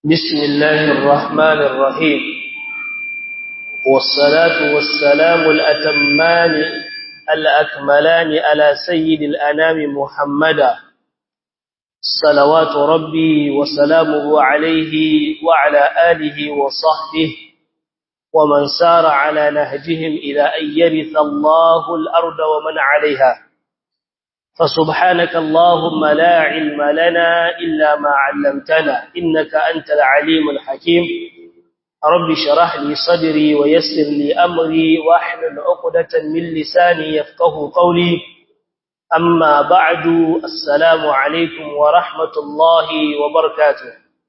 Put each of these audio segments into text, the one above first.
بسم الله الرحمن الرحيم والصلاة والسلام الأتمان الأكملان على سيد الأنام محمدا صلوات ربي وسلامه عليه وعلى آله وصحبه ومن سار على نهجهم إلى أن يرث الله الأرض ومن عليها فسبحانك اللهم لا علم لنا إلا ما علمتنا إنك أنت العليم الحكيم رب شرح لي صدري ويسر لي أمري واحلل عقدة من لساني يفقه قولي أما بعد السلام عليكم ورحمة الله وبركاته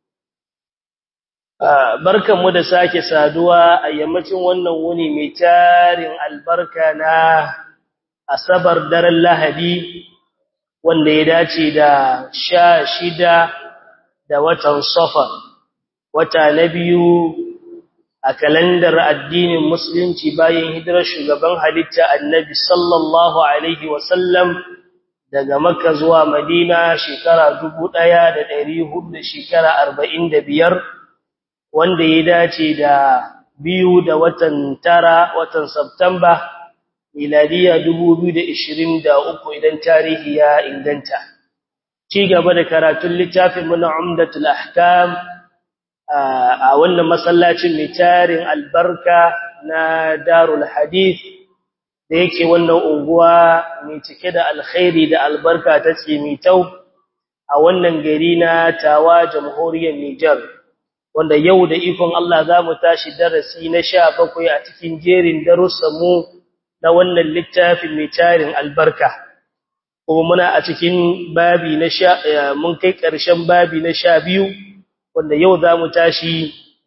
barkan mu da sake saduwa a yammacin wannan wuni mai tarin albarka na asabar daren lahadi wanda ya dace da sha shida da watan safar wata na biyu a kalandar addinin musulunci bayan hijirar shugaban halitta annabi sallallahu alaihi wasallam daga makka zuwa madina shekara dubu ɗaya da ɗari hudu shekara arba'in da biyar wanda ya dace da biyu da watan tara watan Septamba miladiya 2023 idan tarihi ya inganta ci gaba da karatun littafin mu na Umdatul Ahkam a wannan masallacin mai tarin albarka na Darul Hadith da yake wannan unguwa mai cike da alkhairi da albarka ta Tsimitau a wannan gari na Tawa Jamhuriyar Niger wanda yau da ikon Allah za mu tashi darasi na sha bakwai a cikin jerin darussanmu na wannan littafin mai tarin albarka kuma muna a cikin babi na sha mun kai ƙarshen babi na sha biyu wanda yau za mu tashi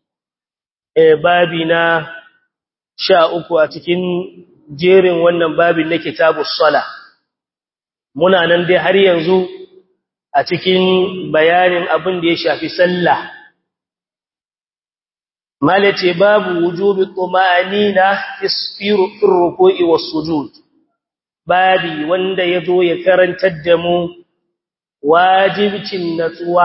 babi na sha uku a cikin jerin wannan babin na kitabu sala muna nan dai har yanzu a cikin bayanin abin da ya shafi sallah malace babu wujubi tumanina fi ruku'i was sujud babi wanda yazo ya karantar da mu wajibcin natsuwa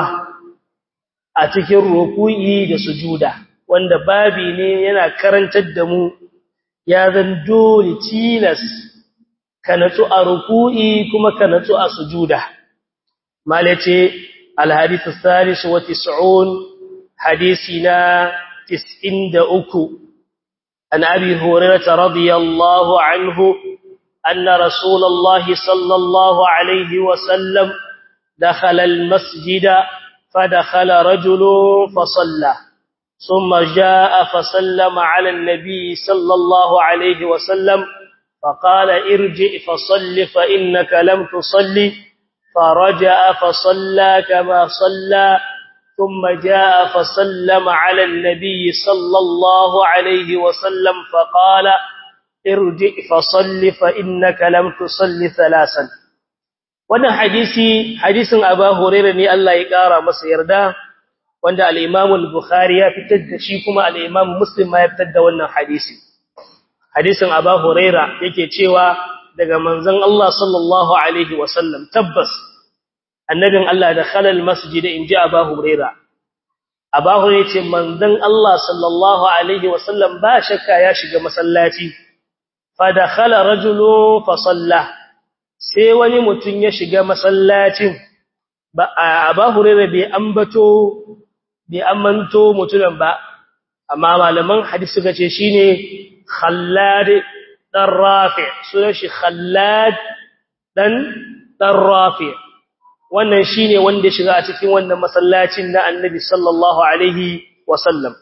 a cikin ruku'i da sujuda wanda babi ne yana karantar da mu ya zan dole tilas ka natsu a ruku'i kuma ka natsu a sujuda malace al-hadith al-thalith wa 90 hadisina تسئن دأكو عن أبي هريرة رضي الله عنه أن رسول الله صلى الله عليه وسلم دخل المسجد فدخل رجل فصلى ثم جاء فسلم على النبي صلى الله عليه وسلم فقال ارجع فصل فإنك لم تصلي فرجع فصلى كما صلى ثم جاء فسلم على النبي صلى الله عليه وسلم فقال ارجع فصل فإنك لم تصل ثلاثا wannan hadisi hadisin Abu Hurairah ne Allah ya kara masa yarda wanda al-Imam al-Bukhari ya fitar da shi kuma al-Imam Muslim ma ya fitar da wannan hadisi hadisin Abu Hurairah yake cewa daga manzon Allah sallallahu alaihi wasallam tabbas annabin Allah da khalal masjid in ji Abu Huraira Abu Huraira ce manzon Allah sallallahu alaihi wasallam ba shakka ya shiga masallaci fa dakhala rajulun fa salla sai wani mutun ya shiga masallacin ba Abu Huraira bai ambato bai amanto mutunan ba amma malaman hadisi suka ce shine Khallad dan Rafi sunan shi Khallad dan dan Rafi wannan shine wanda shiga a cikin wannan masallacin na Annabi sallallahu alaihi wasallam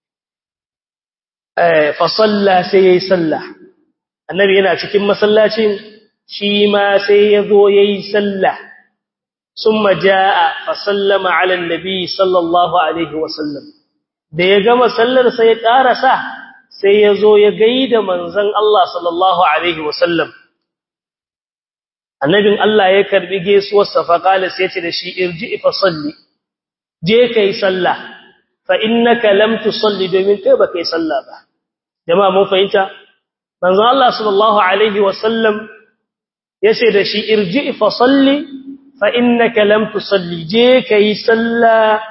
eh fa salla sai yayi sallah Annabi yana cikin masallacin shi ma sai yazo yayi sallah summa jaa fa sallama ala annabi sallallahu alaihi wasallam da ya gama sallar sai ya karasa sai yazo ya gaida manzon Allah sallallahu alaihi wasallam annabin Allah ya karbi gaisuwarsa fa qala sai ce da shi irji fa salli je kai sallah fa innaka lam tusalli domin kai ba kai sallah ba jama'a mun fahimta manzo Allah sallallahu alaihi wasallam yace da shi irji fa salli fa innaka lam tusalli je kai sallah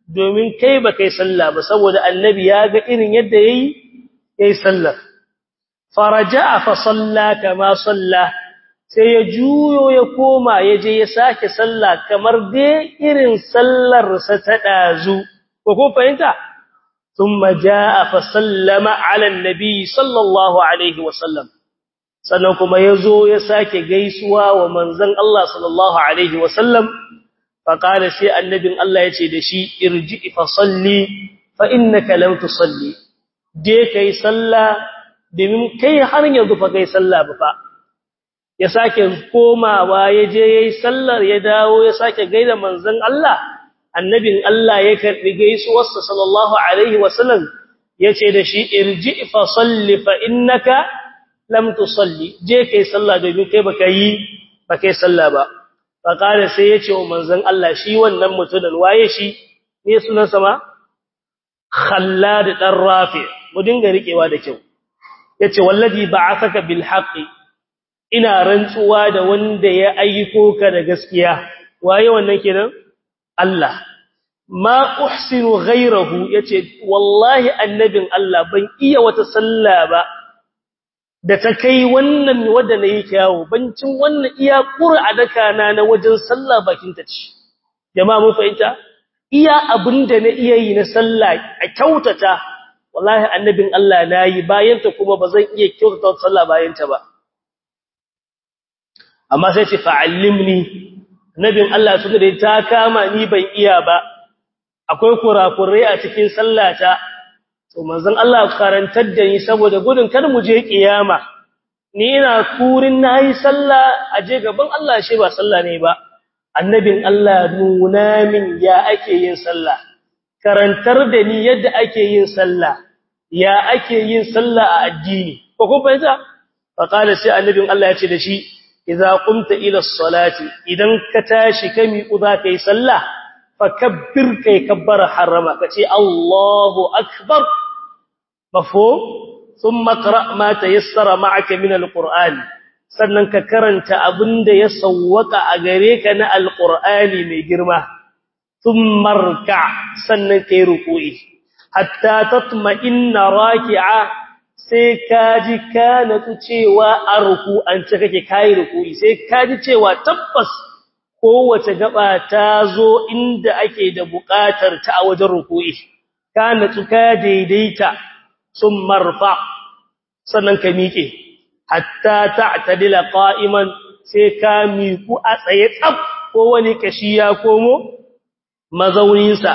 domin kai ba kai sallah ba saboda annabi ya ga irin yadda yayi yayi sallar faraja'a fa salla kama salla sai ya juyo ya koma ya je ya sake sallah kamar dai irin sallar sa ta dazu ko ko fahimta thumma jaa fa sallama ala annabi sallallahu alaihi wasallam sannan kuma yazo ya sake gaisuwa wa manzon Allah sallallahu alaihi wasallam fa qala sai annabin Allah yace da shi irji fa salli fa innaka lam tusalli je kai sallah domin kai har yanzu fa kai sallah ba fa ya sake komawa ya je yayi sallar ya dawo ya sake gaida manzon Allah annabin Allah ya karbi gaisuwarsa sallallahu alaihi wasallam yace da shi irji fa salli fa innaka lam tusalli je kai sallah domin kai baka yi baka yi sallah ba fa kare sai yace wa manzon Allah shi wannan mutumin waye shi ne sunan sa ma Khallad dan Rafi mu dinga rikewa da kyau yace wallazi ba'athaka bil haqqi ina rantsuwa da wanda ya aiko ka da gaskiya waye wannan kenan Allah ma uhsinu ghayrahu yace wallahi annabin Allah ban iya wata sallah ba da ta kai wannan wanda nayi kyawu bancin wannan iya qur'a daka na na wajen sallah bakin ta ce jama'a mun fahimta iya abinda na iya yi na sallah a kyautata wallahi annabin Allah nayi bayan ta kuma bazan iya kyautata sallah bayan ta ba amma sai ce fa'allimni nabin Allah suka da ta kama ni ban iya ba akwai kurakurai a cikin sallata to manzon Allah karantar da ni saboda gudun kar mu je kiyama ni ina kurin nayi sallah aje gaban Allah shi ba sallah ne ba annabin Allah nuna min ya ake yin sallah karantar da ni yadda ake yin sallah ya ake yin sallah a addini ko kun fahimta fa qala sai annabin Allah ya ce da shi idza qumta ila as-salati idan ka tashi kami uza kai sallah fakabbir kai kabbara harama kace Allahu akbar mafhum thumma qra ma tayassara ma'aka min al-qur'an sannan ka karanta abinda ya sawwaka a gare ka na al-qur'ani mai girma thumma rka sannan kai ruku'i hatta tatma'inna raki'a sai kaji ka natsu cewa a ruku'an ce kake kai ruku'i sai kaji cewa tabbas kowace gaba ta zo inda ake da buƙatar ta a wajen ruku'i ka natsu ka daidaita sun marfa sannan ka miƙe hatta ta'tadila qa'iman sai ka miƙu a tsaye tsaf ko wani kashi ya komo mazauninsa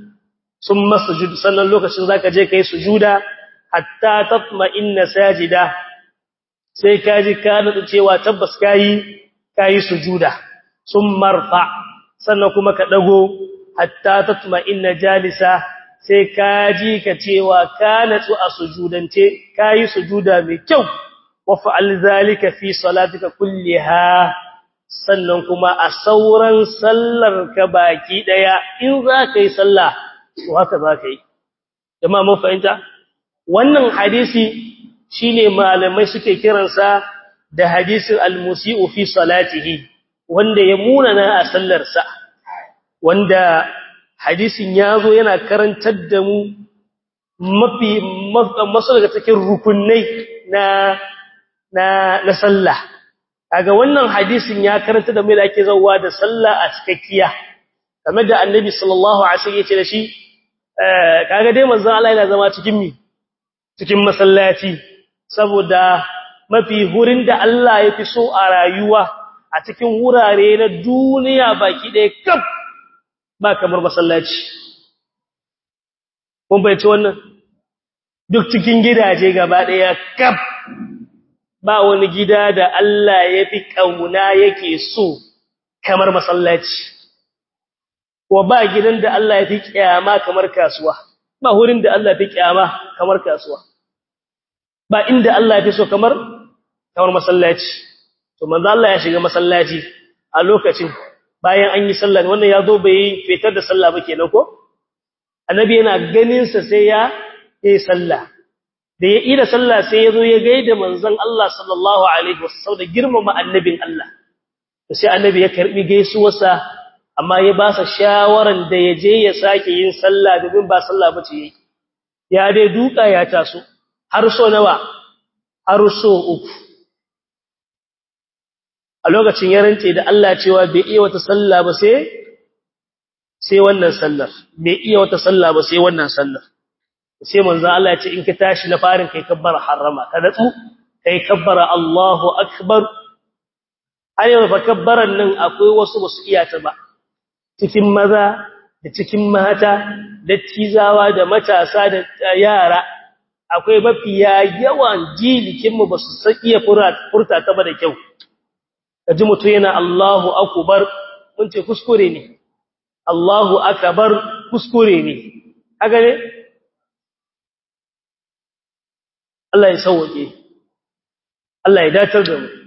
sun masujud sannan lokacin zaka je kai sujuda hatta tatma'inna sajida sai kaji ka nutsu cewa tabbas kai kai sujuda sun marfa sannan kuma ka dago hatta tatma'inna jalisa sai kaji ka cewa ka nutsu a sujudance kai sujuda mai kyau wa fa'al zalika fi salatika kulliha sannan kuma a sauran sallar ka baki daya in za ka yi sallah to haka za ka yi jama'a mun fahimta wannan hadisi shine malamai suke kiransa da hadisin al-musii'u fi salatihi wanda ya munana a sallarsa wanda hadisin yazo yana karantar da mu mafi masu daga cikin rukunai na na na sallah kaga wannan hadisin ya karanta da mu da ake zawa da sallah a cikakkiya kamar da annabi sallallahu alaihi wasallam yace da shi kaga dai manzon Allah yana zama cikin mi cikin masallaci saboda mafi hurin da Allah ya fi so a rayuwa a cikin wurare na duniya baki ɗaya kaf ba kamar masallaci kun bai ci wannan duk cikin gidaje gaba ɗaya kaf ba wani gida da Allah ya fi ƙauna yake so kamar masallaci wa ba gidan da Allah ya fi ƙyama kamar kasuwa ba wurin da Allah ya fi ƙyama kamar kasuwa ba inda Allah ya fi so kamar kamar masallaci to manzo Allah ya shiga masallaci a lokacin bayan an yi sallah wannan ya zo bai fitar da sallah ba kenan ko annabi yana ganin sa sai ya yi sallah da ya ida sallah sai ya zo ya gaida manzon Allah sallallahu alaihi wasallam da girmama annabin Allah to sai annabi ya karbi gaisuwarsa a amma ya ba sa shawaran da ya je ya sake yin sallah domin ba sallah bace yake ya dai duka ya taso har so nawa har so uku a lokacin ya rance da Allah cewa bai iya wata sallah ba sai sai wannan sallar bai iya wata sallah ba sai wannan sallar sai manzo Allah ya ce in ka tashi na farin kai kabbara harama ka datsu kai kabbara Allahu akbar har yau fa kabbaran nan akwai wasu basu iya ta ba cikin maza da cikin mata da tizawa da matasa da yara akwai mafiya yawan jilikin mu basu san iya furta ta ba da kyau kaji mutum yana Allahu akbar mun ce kuskure ne Allahu akbar kuskure ne haka ne Allah ya sauke Allah ya datar da mu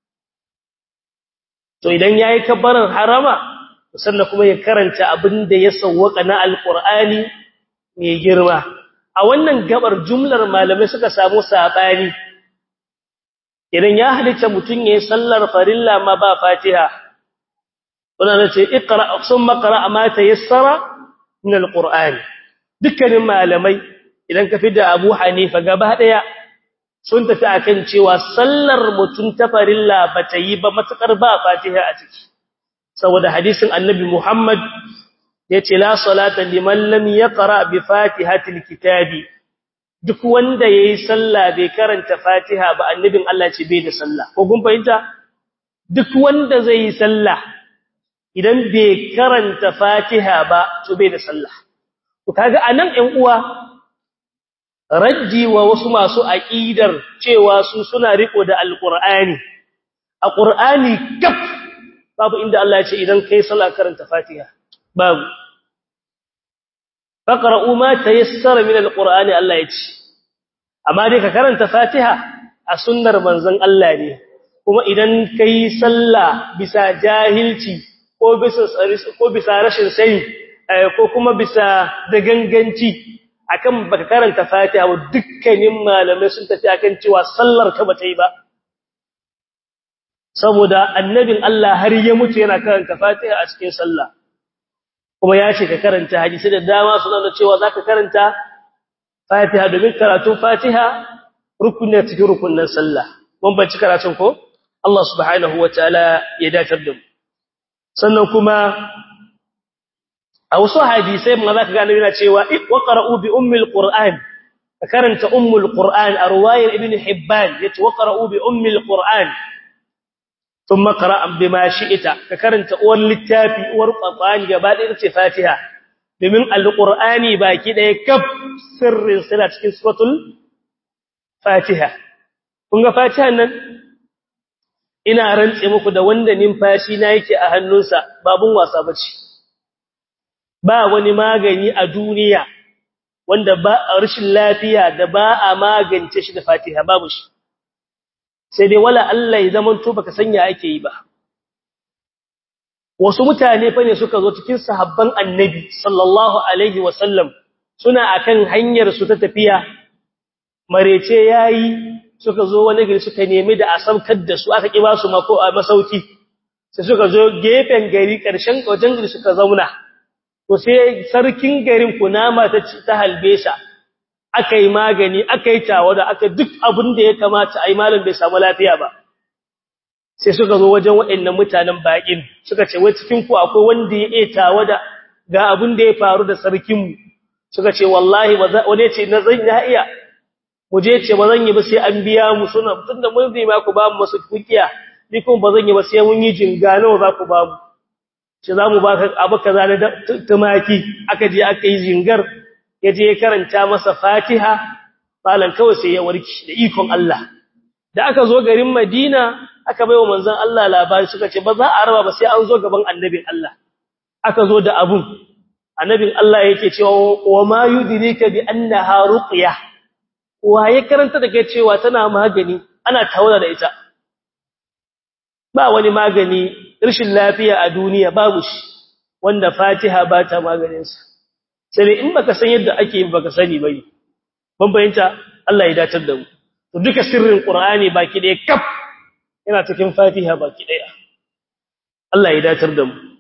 to idan yayi kabbaran harama sannan kuma ya karanta abin da ya sawwaka na alqur'ani mai girma a wannan gabar jumlar malamai suka samu sabani idan ya halitta mutun yayin sallar farilla ma ba fatiha wannan ce iqra summa qra ma tayassara min alqur'ani dukkanin malamai idan ka fida Abu Hanifa gaba daya sun tafi akan cewa sallar mutun ta farilla bata yi ba matukar ba fatiha a ciki saboda hadisin annabi Muhammad yace la salata liman lam yaqra bi fatihatil kitabi duk wanda yayi sallah bai karanta fatiha ba annabin Allah ce bai da sallah ko kun fahimta duk wanda zai yi sallah idan bai karanta fatiha ba to bai da sallah to kaga anan ɗan uwa raddi wa wasu masu aqidar cewa su suna riko da alqur'ani a qur'ani kaf babu inda Allah ya ce idan kai sallah karanta fatiha babu faqra'u ma tayassara min alqur'ani Allah ya ce amma dai ka karanta fatiha a sunnar manzon Allah ne kuma idan kai sallah bisa jahilci ko bisa ko bisa rashin sani ko kuma bisa da ganganci akan baka karanta Fatiha wa dukkanin malamai sun tafi akan cewa sallar ka bata yi ba saboda annabin Allah har ya mutu yana karanta Fatiha a cikin sallah kuma ya ce ka karanta hadisi da dama suna da cewa zaka karanta Fatiha domin karatun Fatiha rukuni cikin rukunin sallah mun banci karatun ko Allah subhanahu wataala ya datar da mu sannan kuma a wasu hadisai ma za ka gane yana cewa waqra'u bi ummil qur'an ka karanta ummul qur'an a ruwayar ibn hibban yace waqra'u bi ummil qur'an thumma qra'a bima shi'ita ka karanta uwar littafi uwar qur'ani gaba ɗaya ce fatiha domin alqur'ani baki ɗaya kaf sirrin suna cikin suratul fatiha kun ga fatiha nan ina rantse muku da wanda numfashi na yake a hannunsa babun wasa bace ba wani magani a duniya wanda ba rashin lafiya da ba a magance shi da Fatiha babu shi sai dai wala Allah ya zaman to baka sanya ake yi ba wasu mutane fa ne suka zo cikin sahabban Annabi sallallahu alaihi wasallam suna akan hanyar su ta tafiya marece yayi suka zo wani gari suka nemi da asamkar da su aka kiba su mako a masauki sai suka zo gefen gari karshen wajen gari suka zauna to sai sarkin garin kunama ta ta halbe sa akai magani akai tawada aka duk abin da ya kamata ai malam bai samu lafiya ba sai suka zo wajen waɗannan mutanen bakin suka ce wai cikin ku akwai wanda ya iya tawada ga abin da ya faru da sarkin mu suka ce wallahi wani ce na zan ya iya mu je ce ba zan yi ba sai an biya mu suna tunda mun zai ma ku ba mu masu kukiya ni kuma ba zan yi ba sai mun yi jinga nawa za ku ba mu ce za mu ba ka abu kaza na tumaki aka je aka yi jingar ya je ya karanta masa fatiha malan kawai sai ya warki da ikon Allah da aka zo garin Madina aka baiwa manzon Allah labari suka ce ba za a raba ba sai an zo gaban annabin Allah aka zo da abun annabin Allah yake cewa wa ma yudrika bi annaha ruqya wa ya karanta da kai cewa tana magani ana tawala da ita ba wani magani rashin lafiya a duniya babu shi wanda Fatiha ba ta maganin sa sai in baka san yadda ake baka sani bane ban bayanta Allah ya datar da mu to duka sirrin Qur'ani baki ɗaya kaf yana cikin Fatiha baki ɗaya Allah ya datar da mu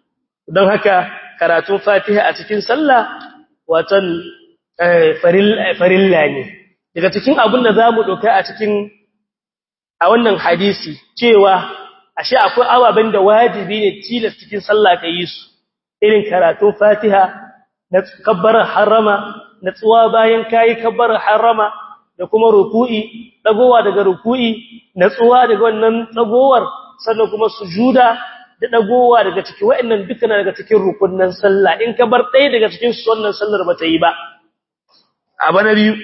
don haka karatun fatiha a cikin sallah watan farilla ne daga cikin abin da za mu ɗauka a cikin a wannan hadisi cewa ashe akwai ababen da wajibi ne tilas cikin sallah ka yi su irin karatun fatiha na kabbarar harama na tsuwa bayan kayi kabbarar harama da kuma ruku'i dagowa daga ruku'i na tsuwa daga wannan tsagowar sannan kuma sujuda da dagowa daga ciki wa'annan dukkan daga cikin rukunnan sallah in ka bar ɗaya daga cikin su wannan sallar ba ta yi ba abu na biyu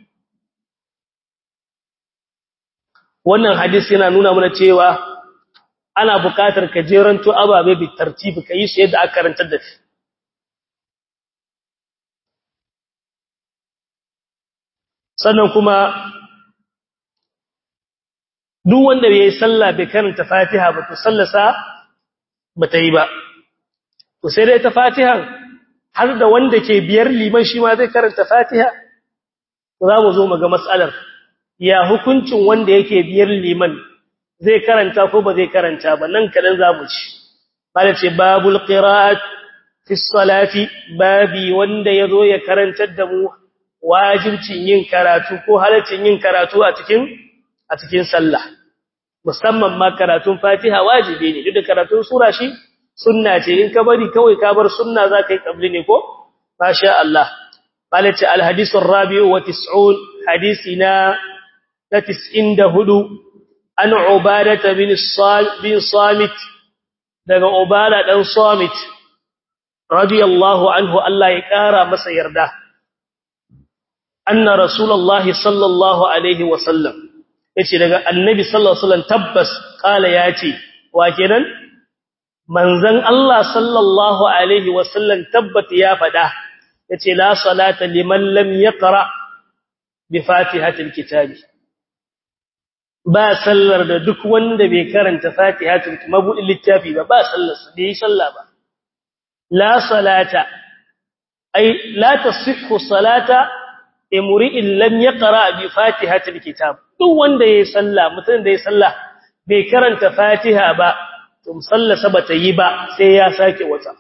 wannan hadisi yana nuna mana cewa ana buƙatar ka jeranto ababe bi tartibi ka yi su yadda aka karantar da shi sannan kuma duk wanda bai yi sallah bai karanta fatiha ba to sallasa ba ta yi ba to sai dai ta fatihan har da wanda ke biyar liman shi ma zai karanta fatiha za mu zo mu ga matsalar ya hukuncin wanda yake biyar liman zai karanta ko ba zai karanta ba nan kadan za mu ci bala ce babul qira'at fi salati babi wanda yazo ya karantar da mu wajibcin yin karatu ko halaccin yin karatu a cikin a cikin sallah musamman ma karatun Fatiha wajibi ne duk da karatun sura shi sunna ce in ka bari kawai ka bar sunna zaka yi kabli ne ko masha Allah balati alhadith arabi'u wa 90 hadisina na 94 an ubadata bin bin samit daga ubada dan samit radiyallahu anhu Allah ya kara masa yarda anna rasulullahi sallallahu alaihi wasallam yace daga annabi sallallahu alaihi wasallam tabbas kala yace wa kenan manzon Allah sallallahu alaihi wasallam tabbat ya fada yace la salata liman lam yaqra bi fatihatil kitabi ba sallar da duk wanda bai karanta fatihatul mabudin littafi ba ba sallar sa bai sallah ba la salata ay la tasihhu salata imri'in lam yaqra bi fatihatil kitab duk wanda yayi sallah mutum da yayi sallah bai karanta fatiha ba to sallasa bata yi ba sai ya sake wata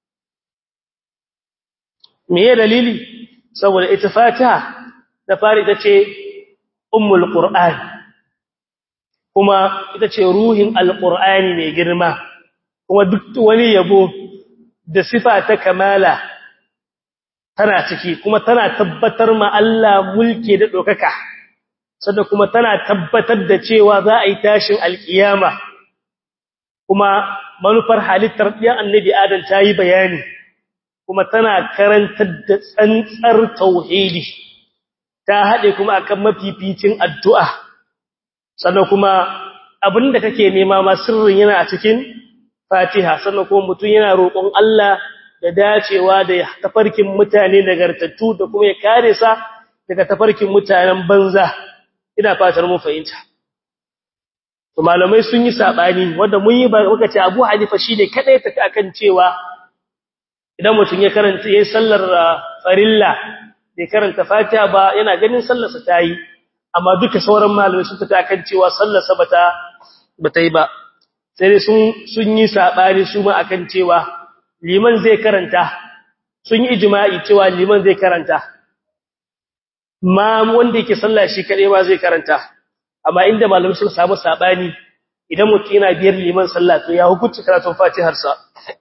me ya dalili saboda ita fatiha da fari ita ce ummul qur'an kuma ita ce ruhin alqur'ani mai girma kuma duk wani yabo da sifa ta kamala tana ciki kuma tana tabbatar ma Allah mulki da dokaka sannan kuma tana tabbatar da cewa za a yi tashin alkiyama kuma manufar halittar ɗiyan annabi adam ta yi bayani kuma tana karantar da tsantsar tauhidi ta haɗe kuma akan mafificin addu'a sannan kuma abinda kake nema ma sirrin yana a cikin fatiha sannan kuma mutum yana roƙon Allah da dacewa da tafarkin mutane nagartattu da kuma ya kare sa daga tafarkin mutanen banza ina fatar mun fahimta to malamai sun yi sabani wanda mun yi muka ce Abu Hanifa shine kadai take akan cewa idan mutum ya karanta yayin sallar farilla bai karanta Fatiha ba yana ganin sallarsa ta yi amma duka sauran malamai sun tafi akan cewa sallarsa bata bata yi ba sai dai sun sun yi sabani su ma akan cewa liman zai karanta sun yi ijma'i cewa liman zai karanta ma wanda yake sallah shi kadai ba zai karanta amma inda malamai suka samu sabani idan mutum yana biyar liman sallah to ya hukunci karatun Fatihar sa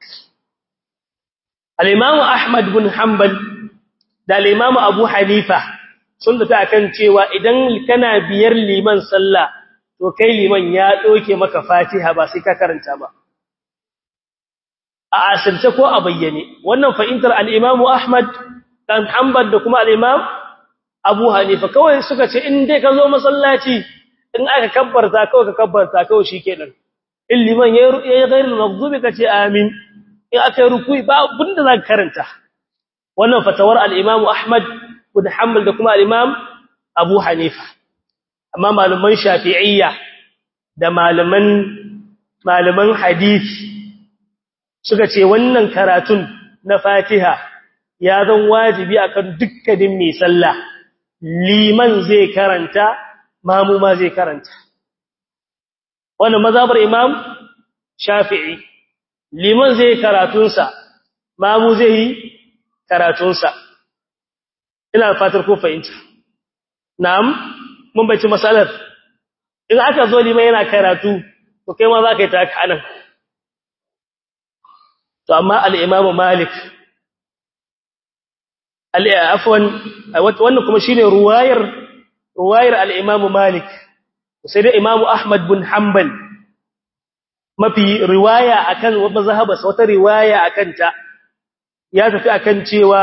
al-Imam Ahmad bin Hanbal da al-Imam Abu Hanifa sun da akan cewa idan kana biyar liman sallah to kai liman ya doke maka Fatiha ba sai ka karanta ba a asirce ko a bayyane wannan fa'intar al-Imam Ahmad dan Hanbal da kuma al-Imam Abu Hanifa kawai suka ce in dai ka zo masallaci in aka kabbarta kawai ka kabbarta kawai shikenan in liman ya yi ghairul maghdubi kace amin in aka yi ruku'i ba abinda za ka karanta wannan fatawar al-Imam Ahmad bin Hanbal da kuma al-Imam Abu Hanifa amma malaman Shafi'iyya da malaman malaman hadisi suka ce wannan karatun na Fatiha ya zan wajibi akan dukkanin mai sallah liman zai karanta mamu ma zai karanta wannan mazhabar imam shafi'i liman zai karatunsa mamu zai yi karatunsa ina fatar ko fahimta na'am mun bace masalar in aka zo liman yana karatu to kai ma za ka yi ta haka anan to amma al-imamu malik al-afwan wannan kuma shine ruwayar ruwayar al-imamu malik sai da imamu ahmad bin hanbal mafi riwaya akan mazhabas wata riwaya akan ta ya tafi akan cewa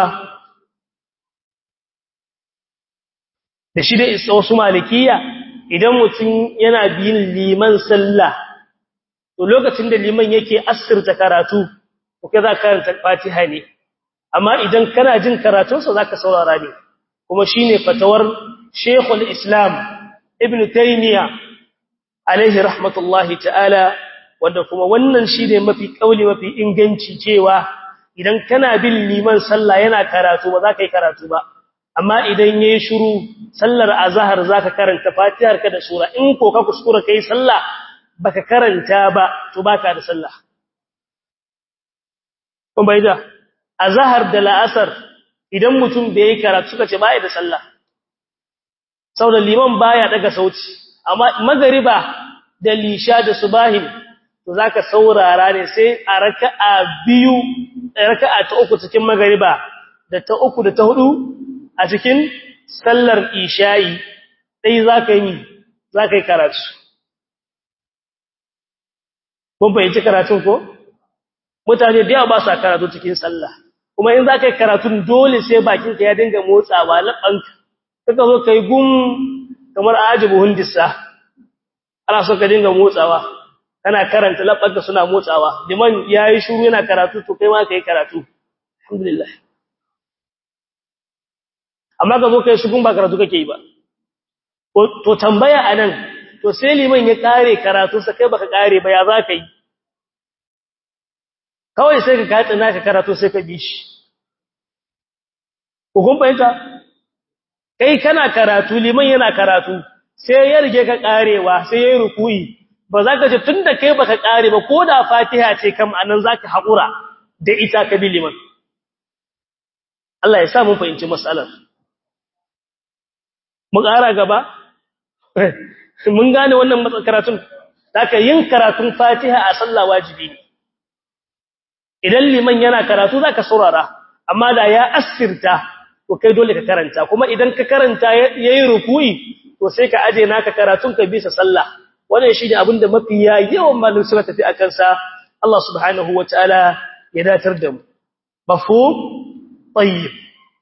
da shi da wasu malikiya idan mutum yana biyin liman sallah to lokacin da liman yake asirta karatu kuke za ka karanta fatiha ne amma idan kana jin karatunsa za ka saurara ne kuma shi ne fatawar shekul islam ibn taymiya alaihi rahmatullahi ta'ala wanda kuma wannan shi ne mafi kauli mafi inganci cewa idan kana bin liman sallah yana karatu ba za ka yi karatu ba amma idan yayi shiru sallar azhar zaka karanta fatihar ka da sura in ko ka kuskura kai sallah baka karanta ba to baka da sallah kun bai da azhar da la'asar idan mutum bai yi karatu suka ce bai da sallah saboda liman baya daga sauti amma magariba da lisha da subahin to zaka saurara ne sai a raka'a biyu raka'a ta uku cikin magariba da ta uku da ta hudu a cikin sallar isha'i sai zaka yi zaka yi karatu kun fahimci karatun ko mutane da yawa ba sa karatu cikin sallah kuma in zaka yi karatun dole sai bakinka ya dinga motsawa labanka kaga zo kai gum kamar ajibu hundissa ana so ka dinga motsawa kana karanta labanka suna motsawa liman yayi shiru yana karatu to kai ma kai karatu alhamdulillah amma ka zo kai shugun ba karatu kake yi ba to tambaya anan to sai liman ya kare karatu sa kai baka kare ba ya za ka yi kawai sai ka katsa naka karatu sai ka bi shi ko kun fahimta kai kana karatu liman yana karatu sai ya rige ka karewa sai ya yi rukuyi ba za ka ce tunda kai baka kare ba ko da fatiha ce kam anan zaka haƙura da ita ka bi liman Allah ya sa mun fahimci matsalar mu ƙara gaba mun gane wannan karatun haka yin karatun fatiha a sallah wajibi ne idan liman yana karatu zaka saurara amma da ya asirta to kai dole ka karanta kuma idan ka karanta yayi ruku'i to sai ka aje naka karatun ka bisa sallah wannan shine abinda mafi yawan malamin suka tafi akan sa Allah subhanahu wataala ya datar da mu mafhum tayyib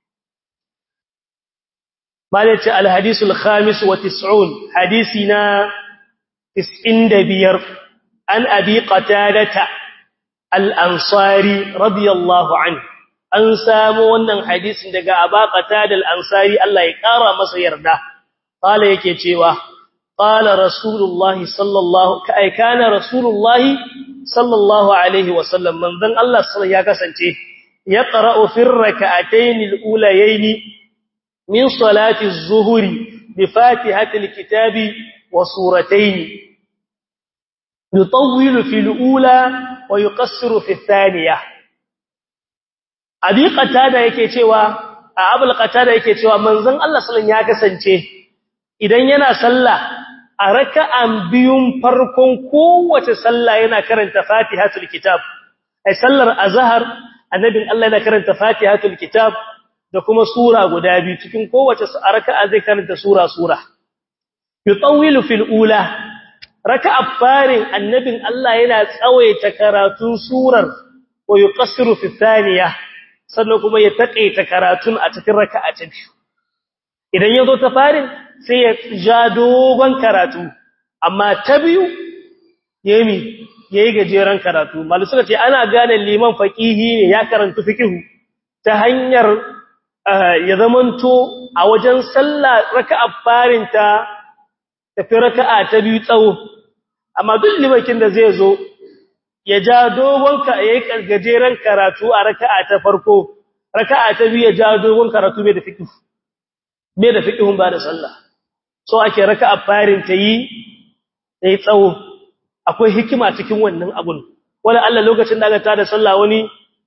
مالك الحديث الخامس وتسعون حديثنا تسعين دبير عن أبي قتادة الأنصاري رضي الله عنه an samu wannan hadisin daga Aba Qatada al-Ansari Allah ya kara masa yarda qala yake cewa qala rasulullahi sallallahu kai kana rasulullahi sallallahu alaihi wasallam manzon Allah sallallahu ya kasance yaqra'u fi rak'atayn al-ulayayn min salati az-zuhri bi fatihati al-kitabi wa suratayn yutawwilu fi al-ula wa yuqassiru fi ath-thaniyah abi qatada yake cewa a abul qatada yake cewa manzon Allah sallallahu ya kasance idan yana sallah a raka'an biyun farkon kowace sallah yana karanta fatihatul kitab ai sallar azhar annabin Allah yana karanta fatihatul kitab da kuma sura guda biyu cikin kowace raka'a zai karanta sura sura yutawilu fil ula raka'a farin annabin Allah yana tsawaita karatun surar wa yuqassiru fi thaniyah sannan kuma ya taƙaita karatun a cikin raka'a ta biyu idan ya zo ta farin sai ya ja dogon karatu amma ta biyu yemi yayi gajeren karatu malu suka ce ana gane liman faqihi ne ya karanta fiqhu ta hanyar ya zamanto a wajen sallah raka'a farin ta tafi raka'a ta biyu tsawo amma duk limakin da zai zo ya ja dogon ka yayi gajeren karatu a raka'a ta farko raka'a ta biyu ya ja dogon karatu mai da fiqh mai da fiqhun ba da sallah so ake raka'a farin ta yi sai tsawo akwai hikima cikin wannan abun wala Allah lokacin da aka tada sallah wani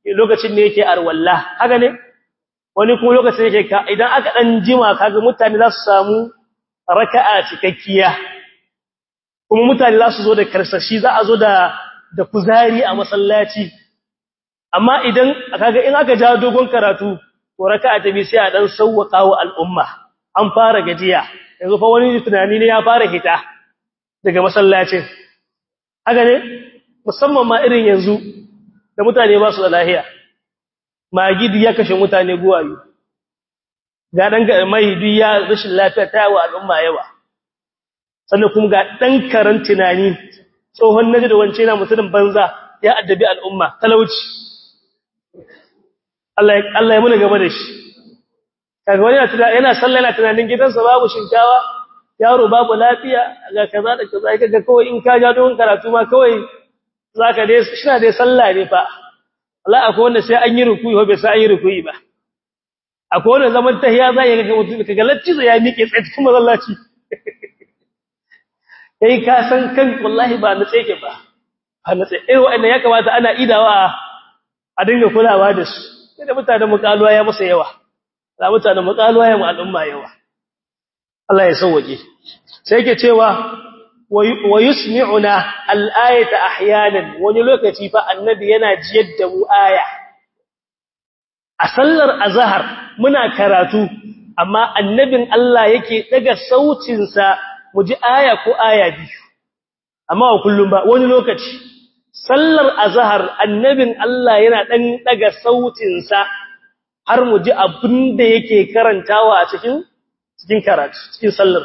lokacin ne yake arwalla haka ne wani kuma lokacin yake ka idan aka dan jima kaga mutane za su samu raka'a cikakkiya kuma mutane za su zo da karsashi za a zo da da kuzari a masallaci amma idan kaga in aka ja dogon karatu to raka'a ta bi sai a dan sauwaka wa al'umma an fara gajiya yanzu fa wani tunani ne ya fara hita daga masallacin haka ne musamman ma irin yanzu da mutane ba su da lahiya magidi ya kashe mutane guwayo ga dan ga mai ya rashin lafiya ta wa al'umma yawa sannan kuma ga dan karan tunani tsohon naji da wance na mutumin banza ya addabi al'umma talauci Allah ya Allah ya muna gaba da shi kaga wani yana sallah yana tunanin gidansa babu shinkawa yaro babu lafiya ga kaza da kaza kaga kawai in ka ja don karatu ma kawai zaka dai shina dai sallah ne fa Allah akwai wanda sai an yi rukuyi ko bai sai an yi rukuyi ba akwai wanda zaman tahiya za ya ga mutum kaga lacci ya miƙe tsaye cikin masallaci kai ka san kan wallahi ba na tsaye ba ba na tsaye eh wa'annan ya kamata ana idawa a dinga kulawa da su sai da mutanen mukaluwa ya masa yawa da mutanen mukaluwa ya mu al'umma yawa Allah ya sauwaje sai yake cewa wa yusmi'una al-ayata ahyanan wani lokaci fa annabi yana jiyar da mu aya a sallar azhar muna karatu amma annabin Allah yake daga sautin sa mu ji aya ko aya biyu amma wa kullum ba wani lokaci sallar azhar annabin Allah yana dan daga sautin sa har mu ji abinda yake karantawa a cikin cikin karatu cikin sallar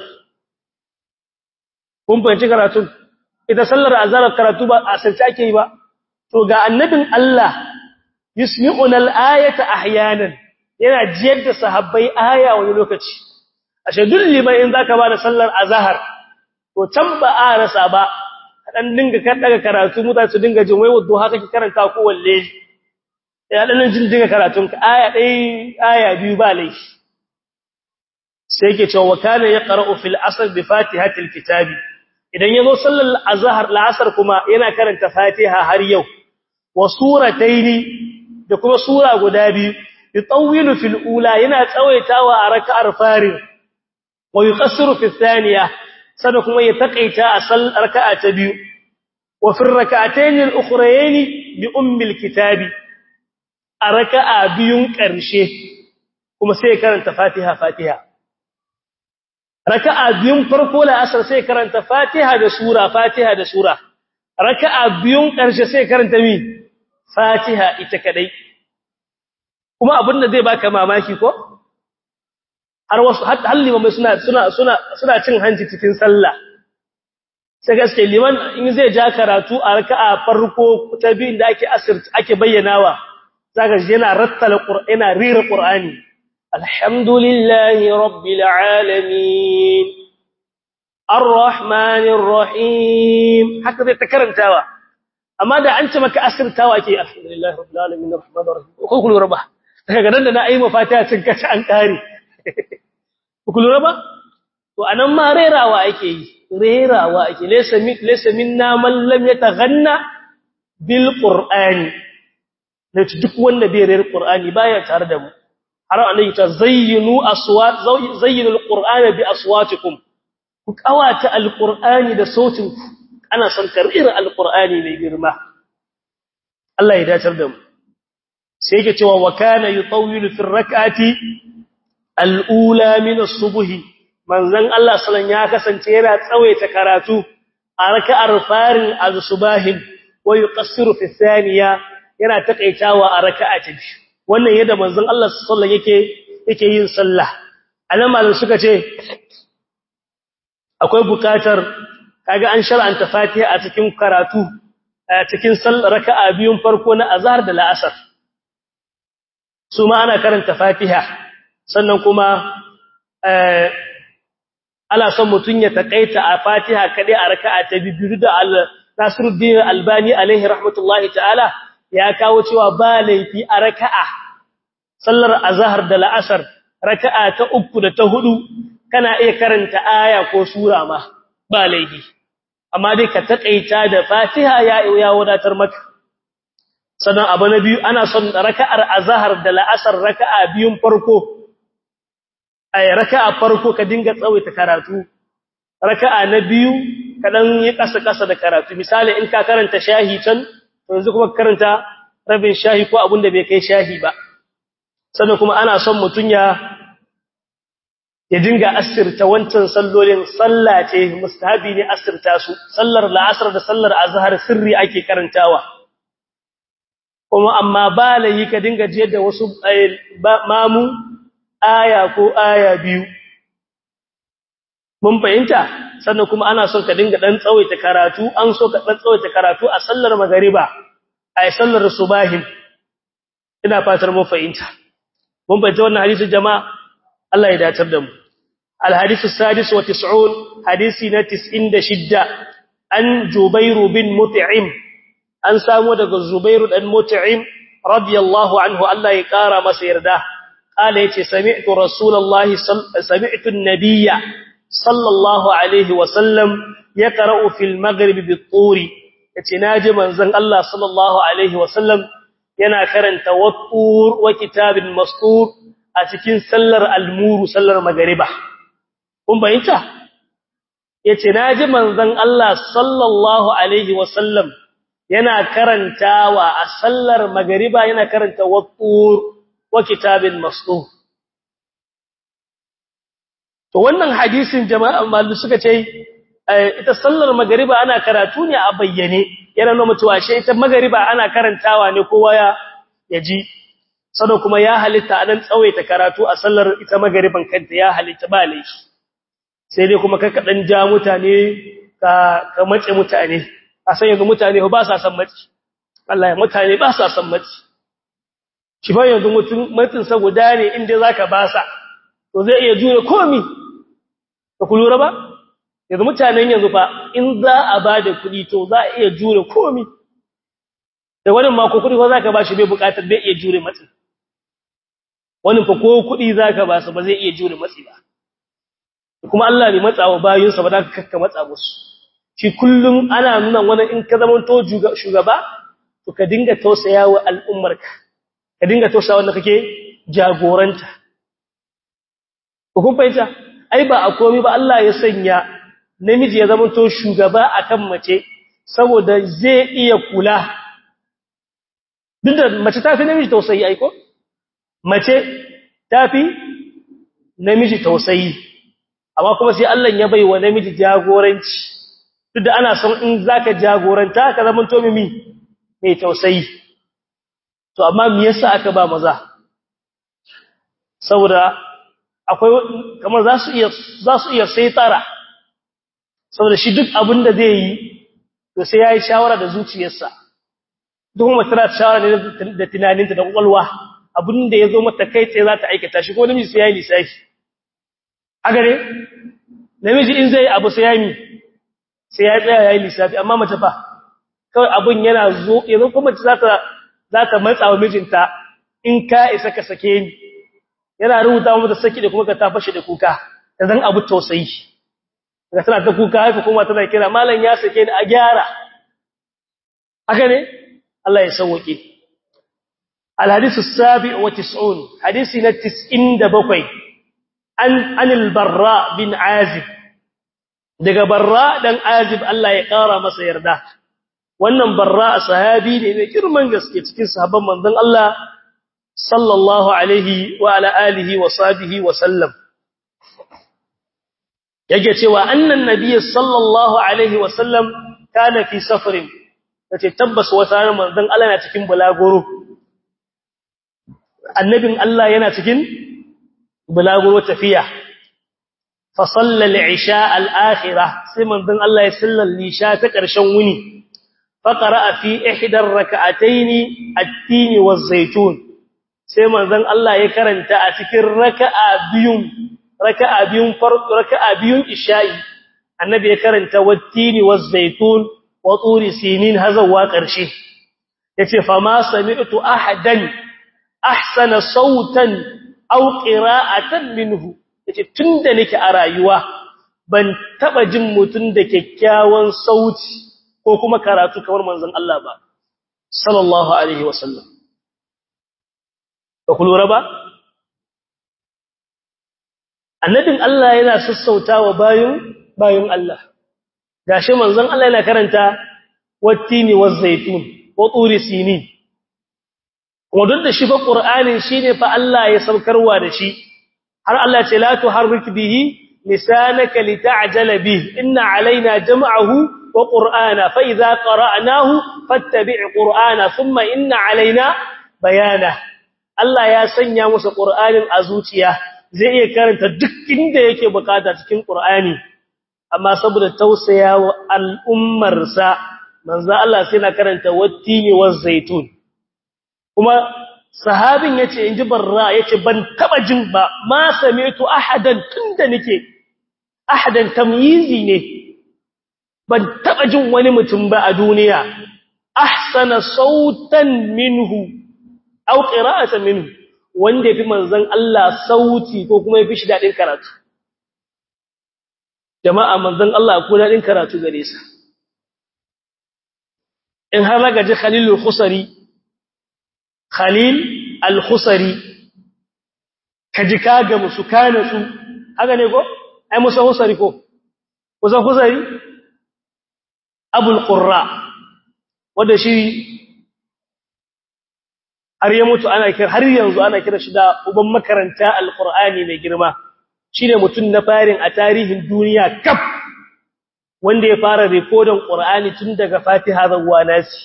kun fahimci karatu ita sallar azhar karatu ba a sarki ake yi ba to ga annabin Allah yusmi'una al-ayata ahyanan yana jiyar da sahabbai aya wani lokaci ashe duk liman in zaka ba da sallar azhar to can ba a rasa ba dan dinga kan daga karatu mutane su dinga jin wai waddo haka ki karanta ko walle ya dan jin dinga karatun ka aya dai aya biyu ba laifi sai yake cewa kana yaqra'u fil asr bi fatihatil kitabi idan yazo sallar azhar la'asar kuma yana karanta fatiha har yau wa surataini da kuma sura guda biyu yutawwilu fil ula yana tsawaitawa a rak'ar farin wa yuqassiru fi thaniya sada kuma ya takaita a sallar raka'a ta biyu wa fi rak'atayn al-ukhrayn bi ummi al-kitabi a raka'a biyun karshe kuma sai karanta fatiha fatiha raka'a biyun farko la asar sai karanta Fatiha da sura Fatiha da sura raka'a biyun karshe sai karanta mi Fatiha ita kadai kuma abinda zai baka mamaki ko har wasu har limamai suna suna suna suna cin hanci cikin sallah sai gaske liman in zai ja karatu a raka'a farko ta biyun da ake asir ake bayyanawa zaka ji yana rattala qur'ana rira qur'ani الحمد لله رب العالمين الرحمن الرحيم هكذا تكرنتاوا amma da an ce maka asirtawa ke alhamdulillah rabbil alamin arrahmanir rahim ko kullu rabba daga nan da na ayi mafatiha cin kace an kare kullu rabba to anan ma rerawa ake yi rerawa ake laysa min laysa minna man lam yataghanna bil qur'ani ne duk wanda bai rera qur'ani baya tare da mu har annabi ta zayyinu aswat zayyinu alqur'ana bi aswatikum ku kawata alqur'ani da sautin ku ana son karira alqur'ani mai girma Allah ya dacar da mu sai yake cewa wa kana yutawwilu fi rak'ati alula min as-subh manzon Allah sallan ya kasance yana tsawaita karatu a raka'ar farin az-subahin wa yuqassiru fi thaniya yana takaitawa a raka'a ta biyu wannan yadda manzon Allah sallallahu yake yake yin sallah anan malam suka ce akwai bukatar kaga an shar'anta Fatiha a cikin karatu a cikin sallar raka'a biyun farko na azhar da la'asar su ma ana karanta Fatiha sannan kuma eh ana son mutun ya takaita a Fatiha kadai a raka'a ta biyu da Nasiruddin Albani alaihi rahmatullahi ta'ala ya kawo cewa ba laifi a raka'a sallar azhar da la'asar raka'a ta uku da ta hudu kana iya karanta aya ko sura ma ba laifi amma dai ka takaita da Fatiha ya ya wadatar maka sannan abu na biyu ana son raka'ar azhar da la'asar raka'a biyun farko ay raka'a farko ka dinga tsawaita karatu raka'a na biyu ka dan yi kasa kasa da karatu misali in ka karanta shahi can to yanzu kuma karanta rabin shahi ko abin da bai kai shahi ba sannan kuma ana son mutun ya ya dinga asirta wancan sallolin sallah ce mustahabi ne asirta su sallar la'asar da sallar azhar sirri ake karantawa kuma amma balayi ka dinga je da wasu mamu aya ko aya biyu mun fahimta sannan kuma ana son ka dinga dan tsawaita karatu an so ka dan tsawaita karatu a sallar magariba a sallar subahin ina fatar mun fahimta mun fahimta wannan hadisi jama'a Allah ya datar da mu الحديث السادس وتسعون حديثنا تسعين شدة أن جبير بن متعم أن سامو دق الزبير بن متعم رضي الله عنه الله يقارى مسير ده قال يتي سمعت رسول الله صل... سمعت النبي صلى الله عليه وسلم يقرأ في المغرب بالطور يتي ناجي منزن الله صلى الله عليه وسلم ينا كرن توطور وكتاب مسطور أتكين سلر المور سلر مغربه kun bayyanta yace naji manzon Allah sallallahu alaihi wasallam yana karantawa a sallar magriba yana karanta wattur wa kitabin masdur to wannan hadisin jama'a mallu suka ce ita sallar magriba ana karatu ne a bayyane yana nuna mutuwa shi ita magriba ana karantawa ne kowa ya yaji sado kuma ya halitta anan tsawaita karatu a sallar ita magriban kanta ya halitta ba laifi sai dai kuma ka kadan ja mutane ka ka mace mutane a san yanzu mutane ba sa san mace Allah ya mutane ba sa san mace shi ba yanzu mutum matsin sa guda ne inda zaka ba sa to zai iya jure komi ka kulura ba yanzu mutanen yanzu fa in za a ba da kuɗi to za a iya jure komi da wani ma ko kuɗi ko zaka ba shi bai buƙatar bai iya jure matsin wani fa ko kuɗi zaka ba sa ba zai iya jure matsi ba kuma Allah bai matsa wa bayinsa ba da ka kakka matsa musu shi kullum ana nuna wani in ka zama to shugaba to ka dinga tausaya wa al'ummarka ka dinga tausaya wanda kake jagoranta ko kun fahimta ai ba a komai ba Allah ya sanya namiji ya zama to shugaba akan mace saboda zai iya kula duk da mace ta fi namiji tausayi aiko mace ta fi namiji tausayi amma kuma sai Allah ya bai wa namiji jagoranci duk da ana son in zaka jagoranta ka zama to mimi mai tausayi to amma me yasa aka ba maza saboda akwai kamar za su iya za su iya saitara saboda shi duk abin da zai yi to sai yayi shawara da zuciyarsa duk mace tana shawara ne da tunaninta da kwakwalwa abin da yazo mata kai tsaye za ta aikata shi ko namiji sai yayi lissafi a gare namiji in zai abu sai yayi sai ya tsaya yayi lissafi amma mace fa kawai abun yana zo yanzu kuma mace za ta za ta matsa wa mijinta in ka isa ka sake ni yana rubuta mata saki da kuma ka ta fashe da kuka dan abu tausayi daga tana ta kuka haka kuma tana kira mallan ya sake ni a gyara haka ne Allah ya sauke الحديث السابع وتسعون حديثنا تسعين دبقي عن, عن البراء بن عازب daga barra dan azib Allah ya kara masa yarda wannan barra sahabi ne mai girman gaske cikin sahabban manzon Allah sallallahu alaihi wa ala alihi wa sahbihi wa sallam yake cewa annan nabiy sallallahu alaihi wa sallam kana fi safarin tace tabbas wata manzon Allah yana cikin bulaguro annabin Allah yana cikin bulaguro tafiya fa sallal isha al-akhirah sai manzon Allah ya sallal isha ta ƙarshen wuni fa qara'a fi ihdar rak'atayn at-tin waz-zaytun sai manzon Allah ya karanta a cikin raka'a biyun raka'a biyun farko raka'a biyun isha'i annabi ya karanta wat-tin waz-zaytun wa turi sinin hazawa ƙarshe yace fa ma sami'tu ahadan ahsana sautan aw qira'atan minhu yace tunda nake a rayuwa ban taba jin mutun da kyakkyawan sauti ko kuma karatu kamar manzon Allah ba sallallahu alaihi wasallam ba ku lura ba annabin Allah yana sassautawa bayin bayin Allah gashi manzon Allah yana karanta wattini wazzaitun wa turi sinin kuma duk da shi fa qur'anin shine fa Allah ya saukarwa da shi har Allah ce la tuharrik bihi lisanaka lita'jala bihi inna alaina jam'ahu wa qur'ana fa idza qara'nahu fattabi' qur'ana thumma inna alaina bayana Allah ya sanya musu qur'anin a zuciya zai iya karanta duk inda yake bukata cikin qur'ani amma saboda tausayawa al'ummarsa manzo Allah sai na karanta wattini zaitun. kuma sahabin yace inji barra yace ban taba jin ba ma sami'tu ahadan tunda nake ahadan tamyizi ne ban taba jin wani mutum ba a duniya ahsana sautan minhu aw qira'atan minhu wanda yafi manzon Allah sauti ko kuma yafi shi dadin karatu jama'a manzon Allah ko dadin karatu gare sa in har raga ji Khalilul Khusari Khalil Al-Khusari kaji kaga musu kana su haka ne ko ai musa Khusari ko musa Khusari Abul Qurra wanda shi har ya mutu ana kira har yanzu ana kira shi da uban makaranta Al-Qur'ani mai girma shine mutum na farin a tarihin duniya kaf wanda ya fara rikodin Qur'ani tun daga Fatiha zuwa Nasi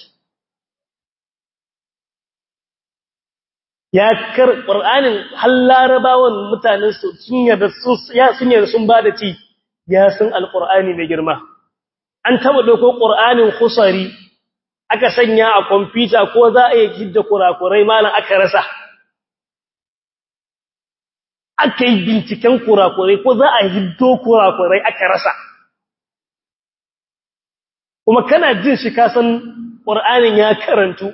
ya kar Qur'anin har larabawan mutanen su sun yarda sun ya sun yarda sun bada ci ya san Al-Qur'ani mai girma an taba dauko Qur'anin khusari aka sanya a computer ko za a yi hidda kurakurai malan aka rasa aka yi binciken kurakurai ko za a hiddo kurakurai aka rasa kuma kana jin shi ka san Qur'anin ya karantu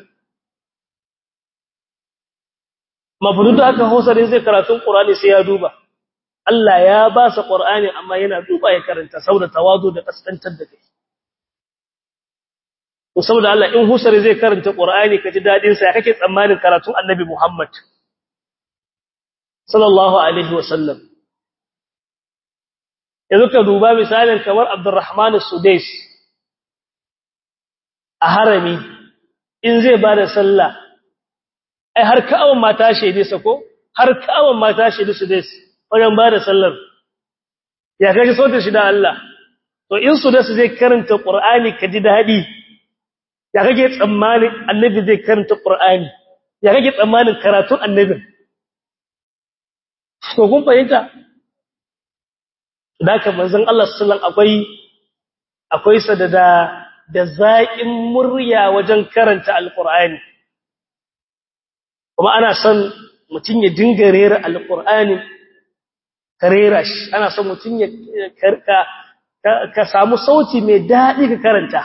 mafrudu aka hausarin zai karatun Qur'ani sai ya duba Allah ya ba sa Qur'ani amma yana duba ya karanta saboda tawazu da kaskantar da kai to saboda Allah in husari zai karanta Qur'ani ka ji dadin sa kake tsammanin karatun Annabi Muhammad sallallahu alaihi wasallam yanzu ka duba misalin kamar Abdurrahman as-Sudais a harami in zai ba da sallah ai har ka'awan mata shaide sa ko har ka'awan mata shaide su dai wajen ba da sallar ya kaji sautin shi da Allah to in su da su zai karanta Qur'ani ka ji dadi ya kage tsammanin annabi zai karanta Qur'ani ya kage tsammanin karatun annabin to kun fahimta da ka manzon Allah sallallahu akwai akwai sadada da zaƙin murya wajen karanta alƙur'ani kuma ana son mutum ya dinga rera alƙur'ani ka rera shi ana son mutum ya karka ka samu sauti mai daɗi ka karanta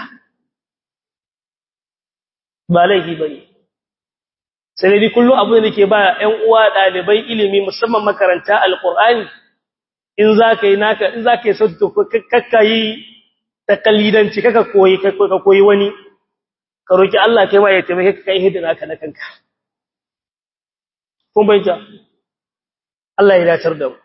ba laifi ba ne sai dai kullum abu da nake ba ‘yan uwa ɗalibai ilimi musamman makaranta alƙur'ani in za ka yi naka in za ka yi sauti to kakka yi takalidanci kaka koyi ka koyi wani ka roki Allah kai ma ya taimake ka kai hidina ka na kanka kun bayyana Allah ya dacar da mu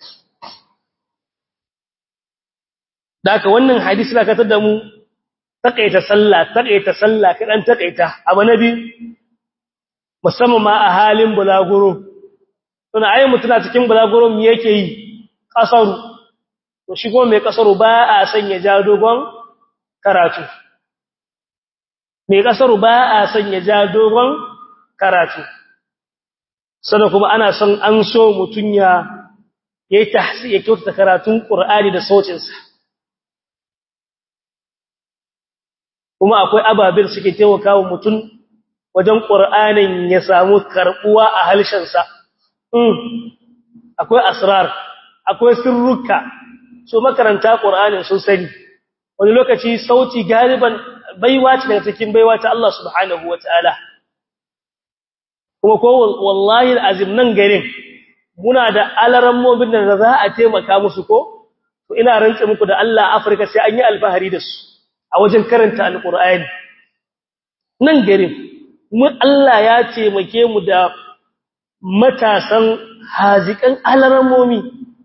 daka wannan hadisi na katar da mu takaita sallah takaita sallah kadan takaita abu nabi musamman ma a halin bulaguro tuna ayi mutuna cikin bulaguro me yake yi kasaru to shi kuma mai kasaru ba a sanya ja dogon karatu mai kasaru ba a sanya ja dogon karatu sannan kuma ana son an so mutun ya yayi tahsi ya kyautata karatun Qur'ani da sautin sa kuma akwai ababin suke taimakawa mutun wajen Qur'anin ya samu karbuwa a halshen sa akwai asrar akwai sirruka so makaranta Qur'anin sun sani wani lokaci sauti galiban baiwa ce daga cikin baiwa ta Allah subhanahu wataala kuma ko wallahi alazim nan garin muna da alarammomin da za a taimaka musu ko to ina rantsa muku da Allah Afirka sai an yi alfahari da su a wajen karanta alqur'ani nan garin mu Allah ya taimake mu da matasan hazikan alaramomi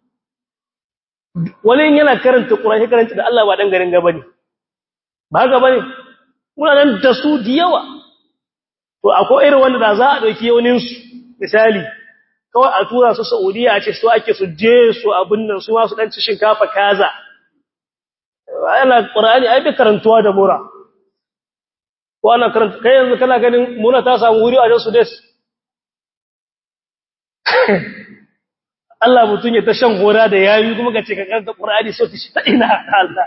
wani yana karanta Qur'ani karanta da Allah ba dan garin gaba ne ba haka bane muna nan da su da yawa to akwai irin wanda da za a dauki yaunin su misali kawai a tura su Saudiya a ce su ake su je su abin nan su ma su dan ci shinkafa kaza ana Qur'ani ai bai karantuwa da mura ko ana karanta kai yanzu kana ganin mura ta samu wuri a su des Allah mutun ya ta shan hora da yayi kuma ka ce ka karanta Qur'ani so ta shi ta ina Allah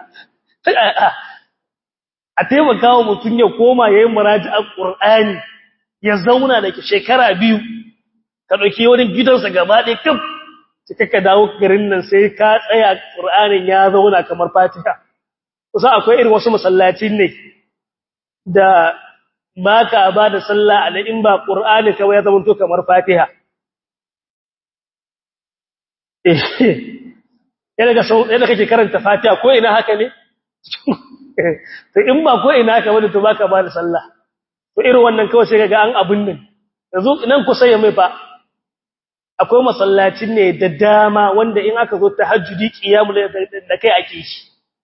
a taimaka wa mutun ya koma yayin muraji'ar Qur'ani ya zauna da shekara biyu ka dauki wani gidansa gaba ɗaya kaf sai ka dawo garin nan sai ka tsaya Qur'anin ya zauna kamar Fatiha kusa akwai irin wasu masallacin ne da baka ba da sallah a in ba Qur'ani kawai ya zama to kamar Fatiha yana ga sau yana kake karanta Fatiha ko ina haka ne to in ba ko ina haka wani to baka ba da sallah to irin wannan kawai sai kaga an abun nan yanzu nan kusa ya mai fa akwai masallacin ne da dama wanda in aka zo tahajjudi qiyamul da kai ake shi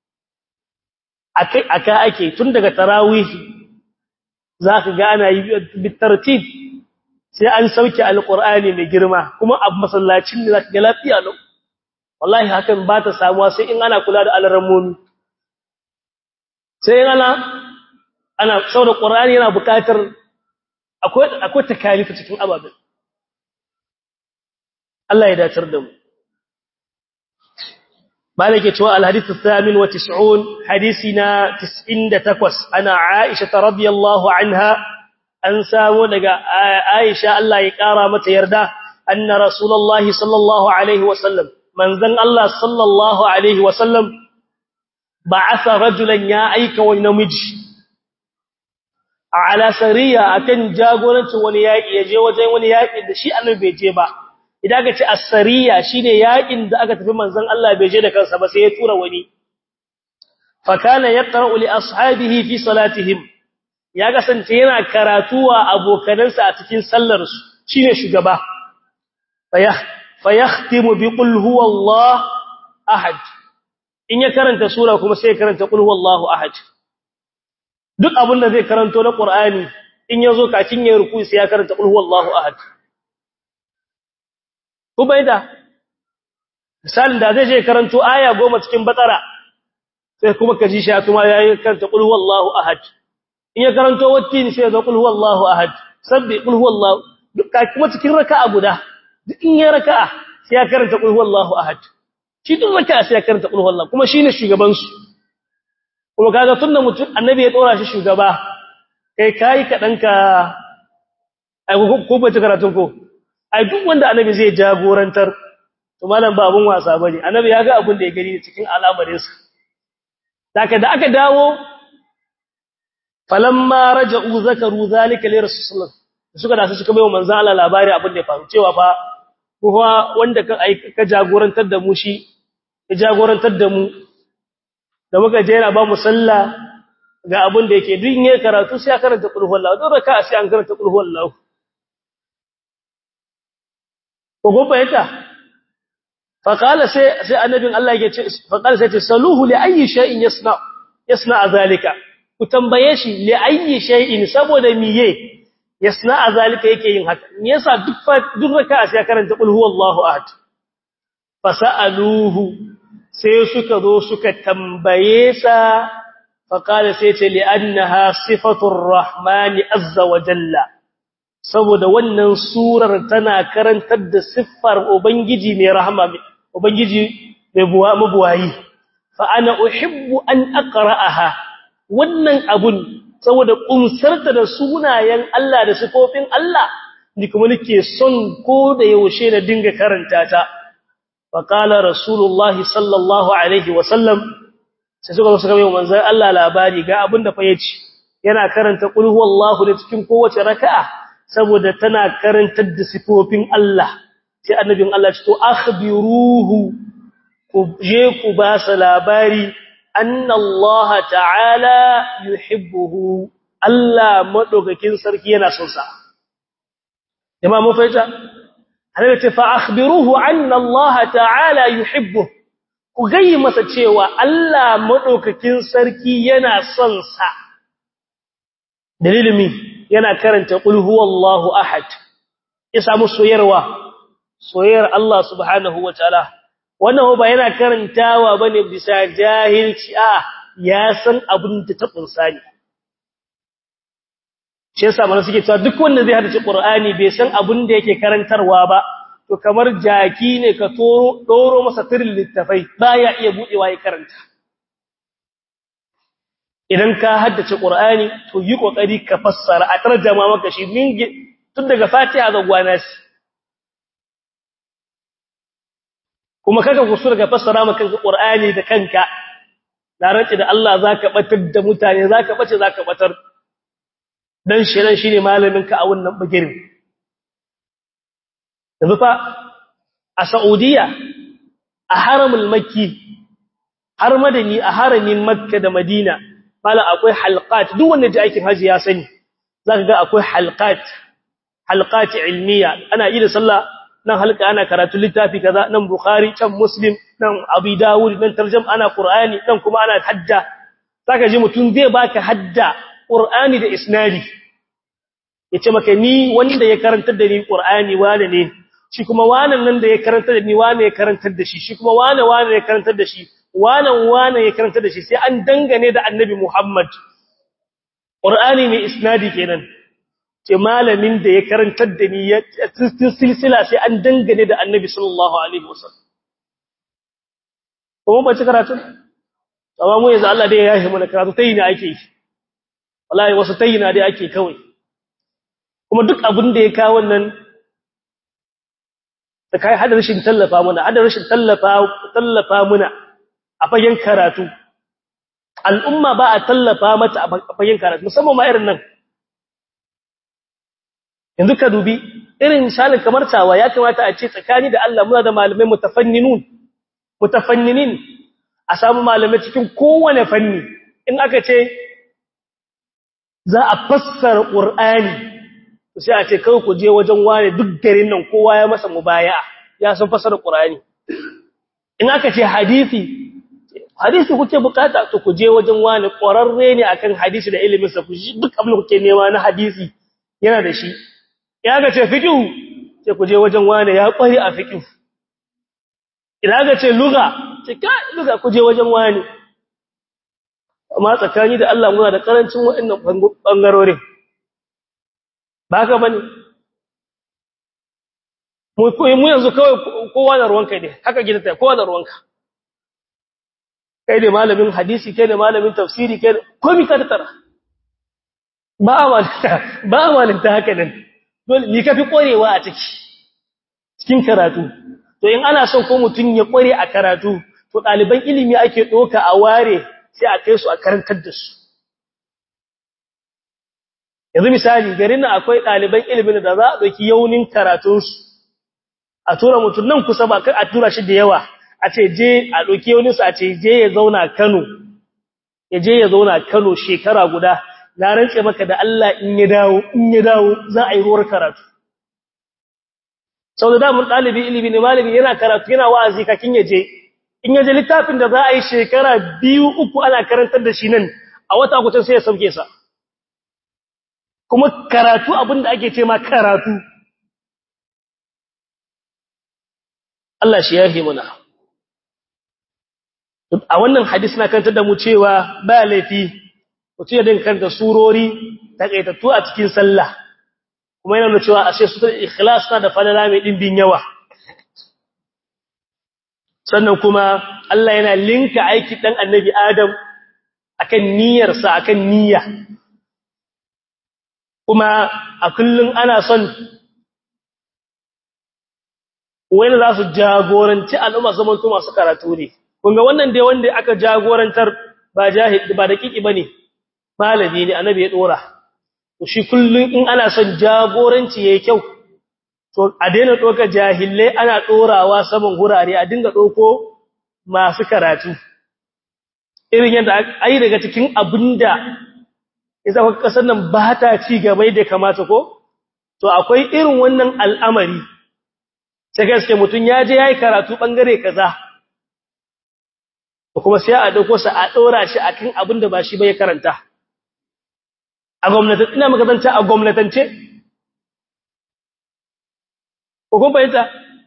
akai aka ake tun daga tarawih zaka ga ana yi bitartib sai an sauke alqur'ani mai girma kuma a masallacin ne zaka ga lafiya lau wallahi hakan ba ta samuwa sai in ana kula da alramomi sai in ana ana saboda qur'ani yana buƙatar akwai akwai takalifa cikin ababen Allah ya dacar da mu malike cewa alhadith athamin wa 90 hadisina 98 ana aisha radhiyallahu anha an samu daga aisha Allah ya kara mata yarda anna rasulullahi sallallahu alaihi wasallam manzon Allah sallallahu alaihi wasallam ba'atha rajulan ya aika wani namiji ala sariya akan jagorancin wani yaki yaje wajen wani yaki da shi annabi bai je ba idan aka ce as-sariya shine yakin da aka tafi manzon Allah bai je da kansa ba sai ya tura wani fa kana yaqra'u li ashabihi fi salatihim ya kasance yana karatuwa abokanansa a cikin sallar su shine shugaba fa yahtimu bi qul huwallahu ahad in ya karanta sura kuma sai ya karanta qul huwallahu ahad duk abin da zai karanto na qur'ani in yazo kacin ya ruku sai ya karanta qul huwallahu ahad Ubaida misalin da zai je karanto aya goma cikin bakara sai kuma kaji shi kuma yayi karanta qul huwallahu ahad in ya karanto wattin sai ya qul huwallahu ahad sabbi qul huwallahu duka kuma cikin raka'a guda duk in ya raka'a sai ya karanta qul huwallahu ahad shi duk raka'a sai ya karanta qul huwallahu kuma shine shugaban su kuma kaga tunda mutum annabi ya dora shi shugaba kai kai kadan ka ai ko ba ta karatun ko ai duk wanda annabi zai jagorantar to malam ba abun wasa bane annabi ya ga abun da ya gani cikin al'amarin sa daga da aka dawo falamma raja'u zakaru zalika li rasulullah suka da su suka bai wa manzo Allah labari abin da ya faru cewa fa kuma wanda ka ka jagorantar da mu shi ya jagorantar da mu da muka je yana ba mu sallah ga abin da yake duk ne karatu sai ya karanta qul huwallahu don raka'a sai an karanta qul huwallahu ko gobe yata faqala sai sai annabin Allah yake ce faqala sai ce saluhu li ayyi shay'in yasna yasna zalika ku tambaye shi li ayyi shay'in saboda miye yasna zalika yake yin haka me yasa duk duk raka'a sai karanta qul huwallahu ahad fasaluhu sai suka zo suka tambaye sa faqala sai ce li annaha sifatur rahmani azza wa jalla saboda wannan surar tana karantar da siffar ubangiji mai rahama ubangiji mai buwa mabuwayi fa ana uhibbu an aqra'aha wannan abun saboda kumsarta da sunayen Allah da sifofin Allah ni kuma nake son ko da yaushe na dinga karanta ta fa qala rasulullah sallallahu alaihi wa sallam sai suka suka mai manzon Allah labari ga abin da fa yace yana karanta qul huwallahu da cikin kowace raka'a saboda tana karantar da sifofin Allah sai annabin Allah ce to akhbiruhu ku je ku ba sa labari anna Allah ta'ala yuhibbuhu Allah madaukakin sarki yana son sa jama'a mun fahimta annabi ce fa akhbiruhu anna Allah ta'ala yuhibbu ku gayi masa cewa Allah madaukakin sarki yana son sa dalilin mi yana karanta qul huwallahu ahad ya samu soyarwa soyayyar Allah subhanahu wataala wannan ba yana karantawa bane bisa jahilci a ya san abin da ta kunsa ne shi yasa mana suke cewa duk wanda zai hadace Qur'ani bai san abin da yake karantarwa ba to kamar jaki ne ka toro doro masa tirin littafai baya iya budewa ya karanta idan ka haddace Qur'ani to yi kokari ka fassara a tarjama maka shi min tun daga Fatiha ga gwanas kuma kaga kusur ga fassara maka Qur'ani da kanka na rantsi da Allah zaka batar da mutane zaka bace zaka batar dan shirin shine malamin ka a wannan bagirin yanzu fa a Saudiya a haramul makki har madani a haramin makka da madina mala akwai halqat duk wanda ji aikin haji ya sani zaka ga akwai halqat halqat ilmiya ana yi da sallah nan halka ana karatu littafi kaza nan bukhari can muslim nan abi dawud nan tarjum ana qur'ani nan kuma ana hadda zaka ji mutun zai baka hadda qur'ani da isnadi yace maka ni wanda ya karantar da ni qur'ani wane ne shi kuma wanan nan da ya karantar da ni wane ya karantar da shi shi kuma wane wane ya karantar da shi wanan wane ya karantar da shi sai an dangane da annabi Muhammad qur'ani mai isnadi kenan ce malamin da ya karantar da ni ya silsila sai an dangane da annabi sallallahu alaihi wasallam kuma ba ci karatu amma mu yanzu Allah dai ya yi mana karatu tayi ne ake yi wallahi wasu tayi na dai ake kawai kuma duk abin da ya kawo wannan da kai hada rashin tallafa muna hada rashin tallafa tallafa muna a fagen karatu al'umma ba a tallafa mata a fagen karatu musamman ma irin nan yanzu ka dubi irin misalin kamar tawa ya kamata a ce tsakani da Allah muna da malamai mutafanninun mutafanninin a samu malamai cikin kowane fanni in aka ce za a fassara qur'ani sai a ce kai ku je wajen wane duk garin nan kowa ya masa mubaya ya san fassara qur'ani in aka ce hadisi hadisi kuke bukata to ku je wajen wane ƙwararre ne akan hadisi da ilimin sa ku duk abin da kuke nema na hadisi yana da shi ya ga ce fiqh sai ku je wajen wane ya kware a fiqh idan ga ce lugha ce ka lugha ku je wajen wane amma tsakani da Allah muna da karancin waɗannan bangarorin ba ka bane mu mu yanzu kawai kowa da ruwanka ne haka gidanta kowa da ruwanka kai ne malamin hadisi kai ne malamin tafsiri kai komai ka tattara ba amalta ba amalta haka nan dole ni kafi korewa a ciki cikin karatu to in ana son ko mutun ya kore a karatu to daliban ilimi ake doka a ware sai a kai su a karantar da su yanzu misali garin nan akwai daliban ilimin da za a doki yaunin karatun su a tura mutun nan kusa ba kai a tura shi da yawa a ce je a doki yaunin su a ce je ya zauna Kano ya je ya zauna Kano shekara guda na rantse maka da Allah in ya dawo in ya dawo za a yi ruwar karatu sau da damun ɗalibi ilimi ne malami yana karatu yana wa'azi kakin ya je in ya je littafin da za a yi shekara biyu uku ana karantar da shi nan a wata kucin sai ya sauke sa kuma karatu abin da ake ce ma karatu Allah shi yahe muna a wannan hadisi na kantar da mu cewa ba laifi mutum ya dinka da surori takaitattu a cikin sallah kuma yana nuna cewa ashe sutar ikhlas na da falala mai dimbin yawa sannan kuma Allah yana linka aiki dan annabi Adam akan niyyarsa akan niyya kuma a kullun ana son wani za su jagoranci al'umma zaman to masu karatu ne kun ga wannan dai wanda aka jagorantar ba jahil ba dakiki bane malami ne annabi ya dora to shi kullun in ana son jagoranci yayi kyau to a daina doka jahilai ana dorawa saman gurare a dinga doko masu karatu irin yadda ai daga cikin abinda idan kuka kasar nan ba ta ci gaba da kamata ko to akwai irin wannan al'amari sai gaske mutun ya je yayi karatu bangare kaza kuma sai a dauko sa a dora shi akan abin da ba shi ba ya karanta a gwamnati ina magazanta a gwamnatance ko kun bayyana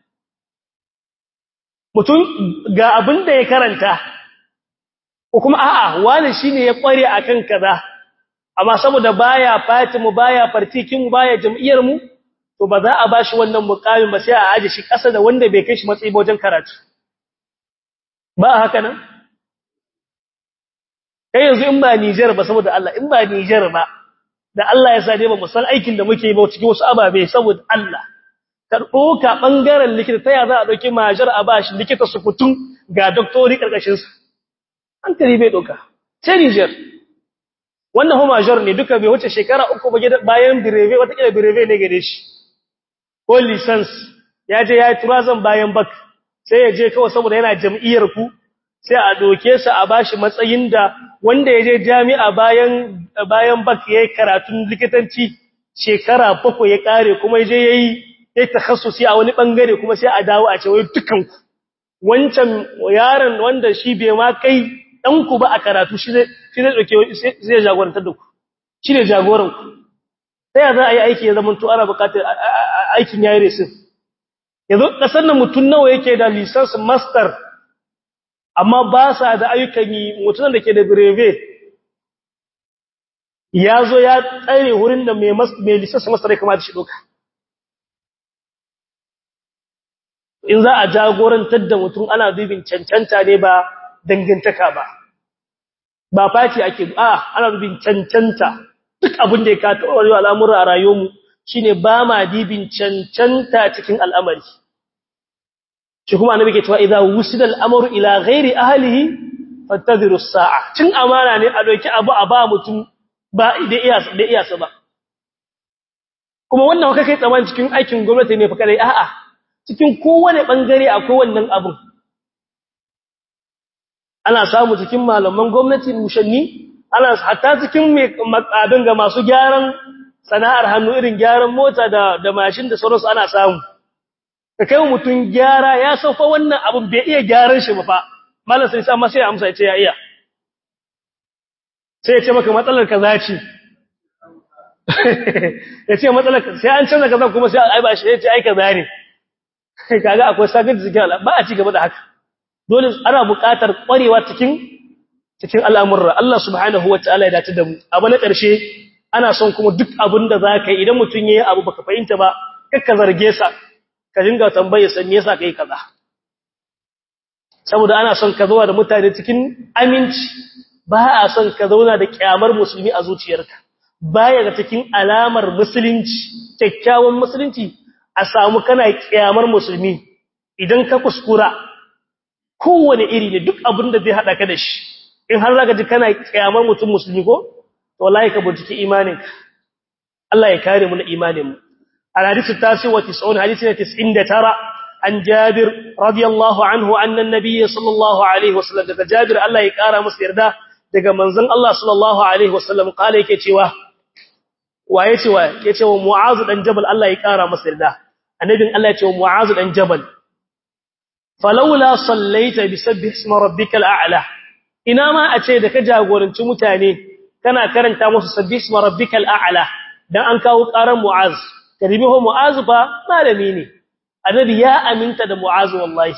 mutum ga abin da ya karanta ko kuma a'a wani shine ya kware akan kaza amma saboda baya fati mu baya fartikin mu baya jam'iyyar mu to ba za a bashi wannan mukamin ba sai a aje shi kasa da wanda bai kai shi matsayi ba wajen karatu ba haka nan kai yanzu in ba Niger ba saboda Allah in ba Niger ba da Allah ya sade ba mu san aikin da muke yi ba cikin wasu ababe saboda Allah ka doka bangaren likita taya za a dauki majar a bashi likita su kutun ga doktori karkashin sa hankali bai doka sai Niger wannan ho major ne duka bai wuce shekara uku ba bayan bireve wata kila bireve ne gare shi ko license ya je ya yi turazan bayan bak sai ya je kawai saboda yana jam'iyyar ku sai a doke sa a bashi matsayin da wanda ya je jami'a bayan bayan bak yayi karatun likitanci shekara bakwai ya kare kuma ya je yayi yayi takhassusi a wani bangare kuma sai a dawo a ce wai dukan ku wancan yaron wanda shi bai ma kai dan ku ba a karatu shi zai shi zai doke zai jagorantar da ku shi ne jagoran ku sai ya za a yi aiki ya zama to ana buƙatar aikin yayi resin yanzu kasar nan mutun nawa yake da license master amma ba sa da ayyukan yi mutunan da ke da breve ya zo ya tsare wurin da mai license master ya kamata shi doka in za a jagorantar da mutum ana dubin cancanta ne ba dangantaka ba ba fati ake a ana dubin cancanta duk abin da ya kato wani al'amura a rayuwarmu shine ba ma dibin cancanta cikin al'amari shi kuma annabi ke cewa idza wusida al'amru ila ghairi ahlihi fantadhiru as-sa'a cin amana ne a doki abu a ba mutum ba da iya da iya sa ba kuma wannan kai kai tsaman cikin aikin gwamnati ne fa kadai a'a cikin kowane bangare akwai wannan abun ana samu cikin malaman gwamnati mushanni ana hatta cikin abin ga masu gyaran sana'ar hannu irin gyaran mota da da mashin da sauransu ana samu ka kai mutum gyara ya saufa wannan abin bai iya gyaran shi ba fa malam sai sai sai amsa ya ce ya iya sai ya ce maka matsalar kaza ce ya ce matsalar sai an canza kaza kuma sai ai ba shi ya ce ai kaza ne kaga akwai sabin zikin ba a ci gaba da haka dole ana buƙatar ƙwarewa cikin cikin al'amurra Allah subhanahu wataala ya dace da mu abu na ƙarshe ana son kuma duk abin da zaka yi idan mutun yayi abu baka fahimta ba kakka zarge sa ka dinga tambaye sa me yasa kai kaza saboda ana son ka zauna da mutane cikin aminci ba a son ka zauna da kyamar musulmi a zuciyarka baya ga cikin alamar musulunci kyakkyawan musulunci a samu kana kyamar musulmi idan ka kuskura kowane iri ne duk abin da zai hada ka da shi in har zaka ji kana kyamar mutum musulmi ko to wallahi ka bincike imaninka Allah ya kare mu na imanin mu الحديث التاسع والتسعون حديث تسعين ترى عن جابر رضي الله عنه أن النبي صلى الله عليه وسلم دقى جابر الله يكارى مصير ده دقى منزل الله صلى الله عليه وسلم قال يكتوى ويتوى يتوى معاذ بن جبل الله يكارى مصير ده النبي الله يتوى معاذ بن جبل فلولا صليت بسبح اسم ربك الأعلى إنما أتيدك جاغورن تمتاني كان كرنتا مصر سبح اسم ربك الأعلى dan an kawo ƙaran Mu'az karibihu Mu'az fa malami ne annabi ya aminta da Mu'az wallahi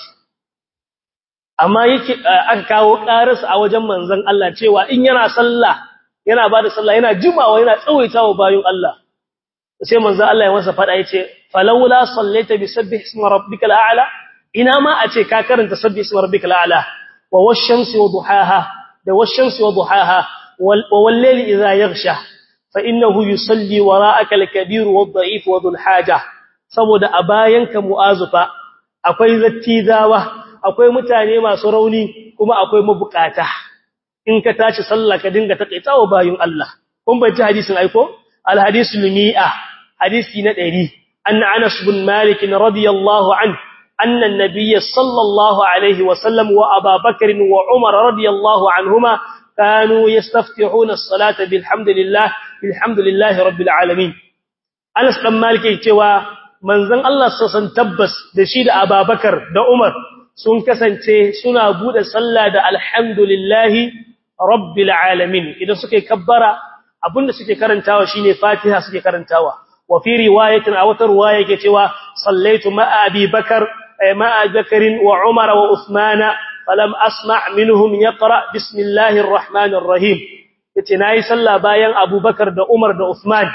amma yake aka kawo ƙararsa a wajen manzon Allah cewa in yana sallah yana bada sallah yana jimawa yana tsawaitawa bayin Allah sai manzon Allah ya masa fada yace falawla sallaita bi sabbih isma rabbikal a'la ina ma a ce ka karanta sabbih isma rabbikal a'la wa wash-shamsi wa duhaha da wash-shamsi wa duhaha wal layli idha yaghsha فإنه يصلي وراءك الكبير والضعيف وذو الحاجة saboda a bayanka mu'azufa akwai zattizawa akwai mutane masu rauni kuma akwai mabukata in ka tashi sallah ka dinga takaitawa bayin Allah kun bai hadisin aiko al hadisul mi'a hadisi na 100 anna Anas bin Malik radiyallahu an anna an-nabiy sallallahu alaihi wa sallam wa Abu Bakr wa Umar radiyallahu anhuma kanu yastaftihuna as-salata bilhamdulillah bilhamdulillahi rabbil alamin Anas dan Malik cewa manzon Allah sassan tabbas da shi da Abubakar da Umar sun kasance suna bude sallah da alhamdulillahi rabbil alamin idan suke kabbara abinda suke karantawa shine Fatiha suke karantawa wa fi riwayatin aw wata riwaya yake cewa sallaitu ma'a Abi Bakar ma'a Bakr wa Umar wa Uthman falam asma' minhum yaqra bismillahir rahmanir rahim yace nayi sallah bayan Abu Bakar da Umar da Uthman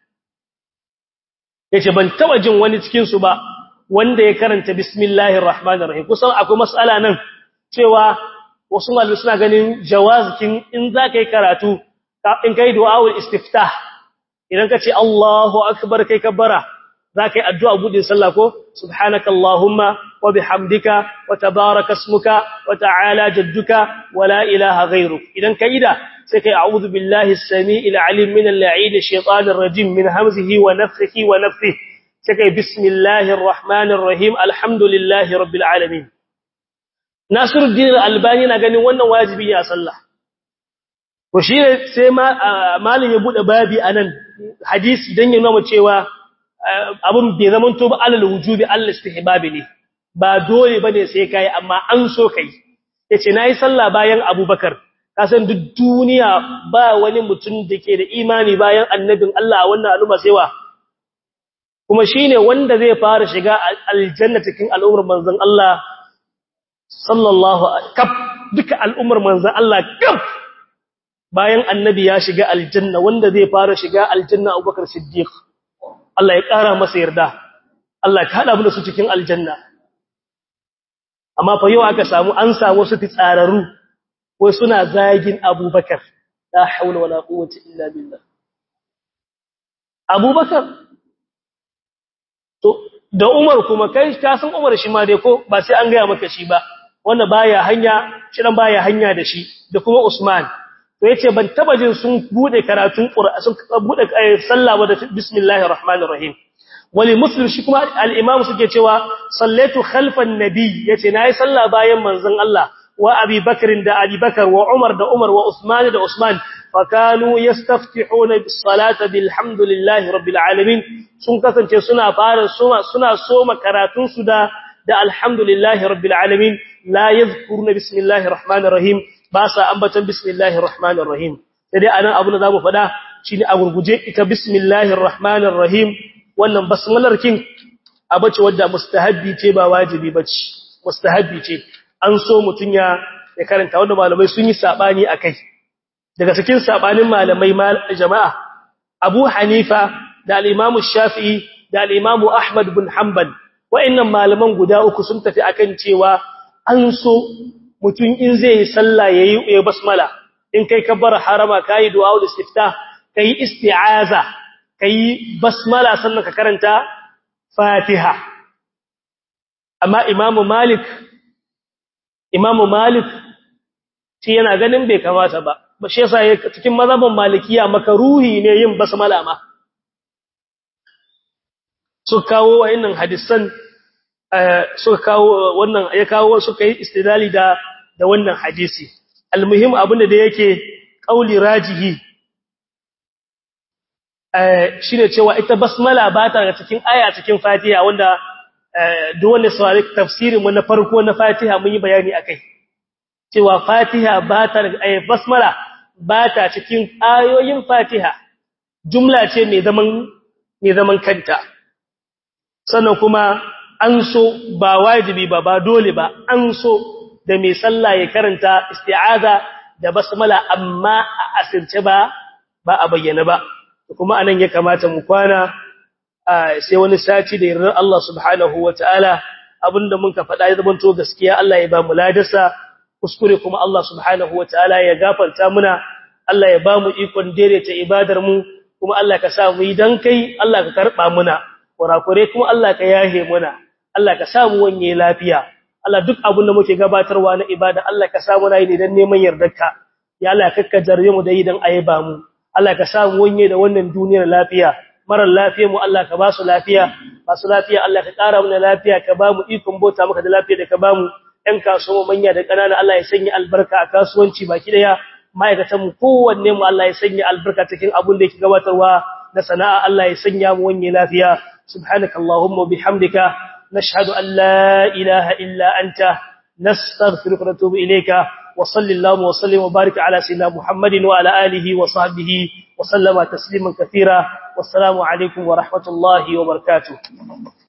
yace ban taba jin wani cikin su ba wanda ya karanta bismillahir rahmanir rahim kusan akwai mas'ala nan cewa wasu malamai suna ganin jawazkin in zaka yi karatu in kai du'aul istiftah idan ka ce Allahu akbar kai kabbara zaka yi addu'a budin sallah ko subhanakallahumma wa bihamdika wa tabaraka ismuka wa ta'ala jadduka wa la ilaha ghayruk idan kai da sai kai a'udhu billahi as-sami'il 'alim min al-la'in ash-shaytanir rajim min hamzihi wa nafthihi wa nafthihi sai kai bismillahir rahmanir rahim alhamdulillahi rabbil alamin Nasiruddin al-Albani na ganin wannan wajibi ne a sallah ko shi sai malin ya bude babi anan hadisi dan ya nuna cewa abun bai zaman to ba alal wujubi Allah istihbabi ne ba dole bane sai kai amma an so kai yace nayi sallah bayan Abubakar kasan duk duniya ba wani mutum dake da imani bayan annabin Allah a wannan al'umma sai wa kuma shine wanda zai fara shiga aljanna cikin al'ummar manzon Allah sallallahu kaf duka al'ummar manzon Allah kaf bayan annabi ya shiga aljanna wanda zai fara shiga aljanna Abubakar Siddiq Allah ya kara masa yarda Allah ka hada mu da su cikin aljanna amma fa yau aka samu an samu su fitsararu wai suna zagin Abubakar la haula wala quwwata illa billah Abubakar to da Umar kuma kai ka san Umar shi ma dai ko ba sai an ga maka shi ba wanda baya hanya shi dan baya hanya da shi da kuma Usman to yace ban taba jin sun bude karatun Qur'ani sun bude sallah ba da bismillahir rahmanir rahim wali muslim shi kuma al-imam suke cewa sallaitu khalfan nabi yace nayi sallah bayan manzon Allah wa Abi Bakr da Abi Bakar wa Umar da Umar wa Usman da Usman fakanu yastaftihuna bis salata bilhamdulillahi rabbil alamin sun kasance suna fara suna suna soma karatun su da da alhamdulillahi rabbil alamin la yadhkuruna bismillahir rahmanir rahim ba sa ambatan bismillahir rahmanir rahim sai anan abu da zamu fada shine a gurguje ita bismillahir rahmanir rahim wannan basmalar kin abace wadda mustahabbi ce ba wajibi bace mustahabbi ce an so mutun ya ya karanta wanda malamai sun yi sabani akai daga cikin sabanin malamai jama'a Abu Hanifa da al-Imam Shafi'i da al-Imam Ahmad bin Hanbal wa'annan malaman guda uku sun tafi akan cewa an so mutum in zai yi sallah yayi ya basmala in kai kabbar harama kai du'a ul istiftah kai isti'aza kai basmala sannan ka karanta Fatiha amma Imam Malik Imam Malik shi yana ganin bai kamata ba ba shi yasa cikin mazhabin Malikiya makaruhi ne yin basmala ma su kawo wayannan hadisan suka kawo wannan ya kawo suka yi istidlali da da wannan hadisi almuhim abinda da yake kauli rajihi eh shine cewa ita basmala ba ta daga cikin aya cikin Fatiha wanda duk wanda saurari tafsirin mu na farko na Fatiha mun yi bayani akai cewa Fatiha ba ta daga aya basmala ba ta cikin ayoyin Fatiha jumla ce mai zaman mai zaman kanta sannan kuma an so ba wajibi ba ba dole ba an so da mai sallah ya karanta isti'aza da basmala amma a asirce ba ba a bayyana ba kuma anan ya kamata mu kwana sai wani sati da yarda Allah subhanahu wataala abinda mun ka faɗa ya zamanto gaskiya Allah ya ba mu ladarsa kuskure kuma Allah subhanahu wataala ya gafarta muna Allah ya ba mu ikon daidaita ibadar mu kuma Allah ka sa mu yi dan kai Allah ka karba muna kurakure kuma Allah ka yahe muna Allah ka samu wanye lafiya Allah duk abin da muke gabatarwa na ibada Allah ka samu nayi ne dan neman yardarka ya Allah kakka jarre mu da idan ayaba mu Allah ka samu wanye da wannan duniyar lafiya marar lafiya mu Allah ka ba su lafiya ba su lafiya Allah ka ƙara mana lafiya ka ba mu ikon bota maka da lafiya da ka ba mu ɗan kasuwa manya da ƙanana Allah ya sanya albarka a kasuwanci baki daya ma'aikatanmu kowanne mu Allah ya sanya albarka cikin abin da yake gabatarwa na sana'a Allah ya sanya mu wanye lafiya subhanakallahumma bihamdika nashhadu an la ilaha illa anta nastaghfiruka wa natubu ilayka wa sallallahu wa sallim wa barik ala sayyidina muhammadin wa ala alihi wa sahbihi wa sallama tasliman katira wassalamu alaikum wa rahmatullahi wa barakatuh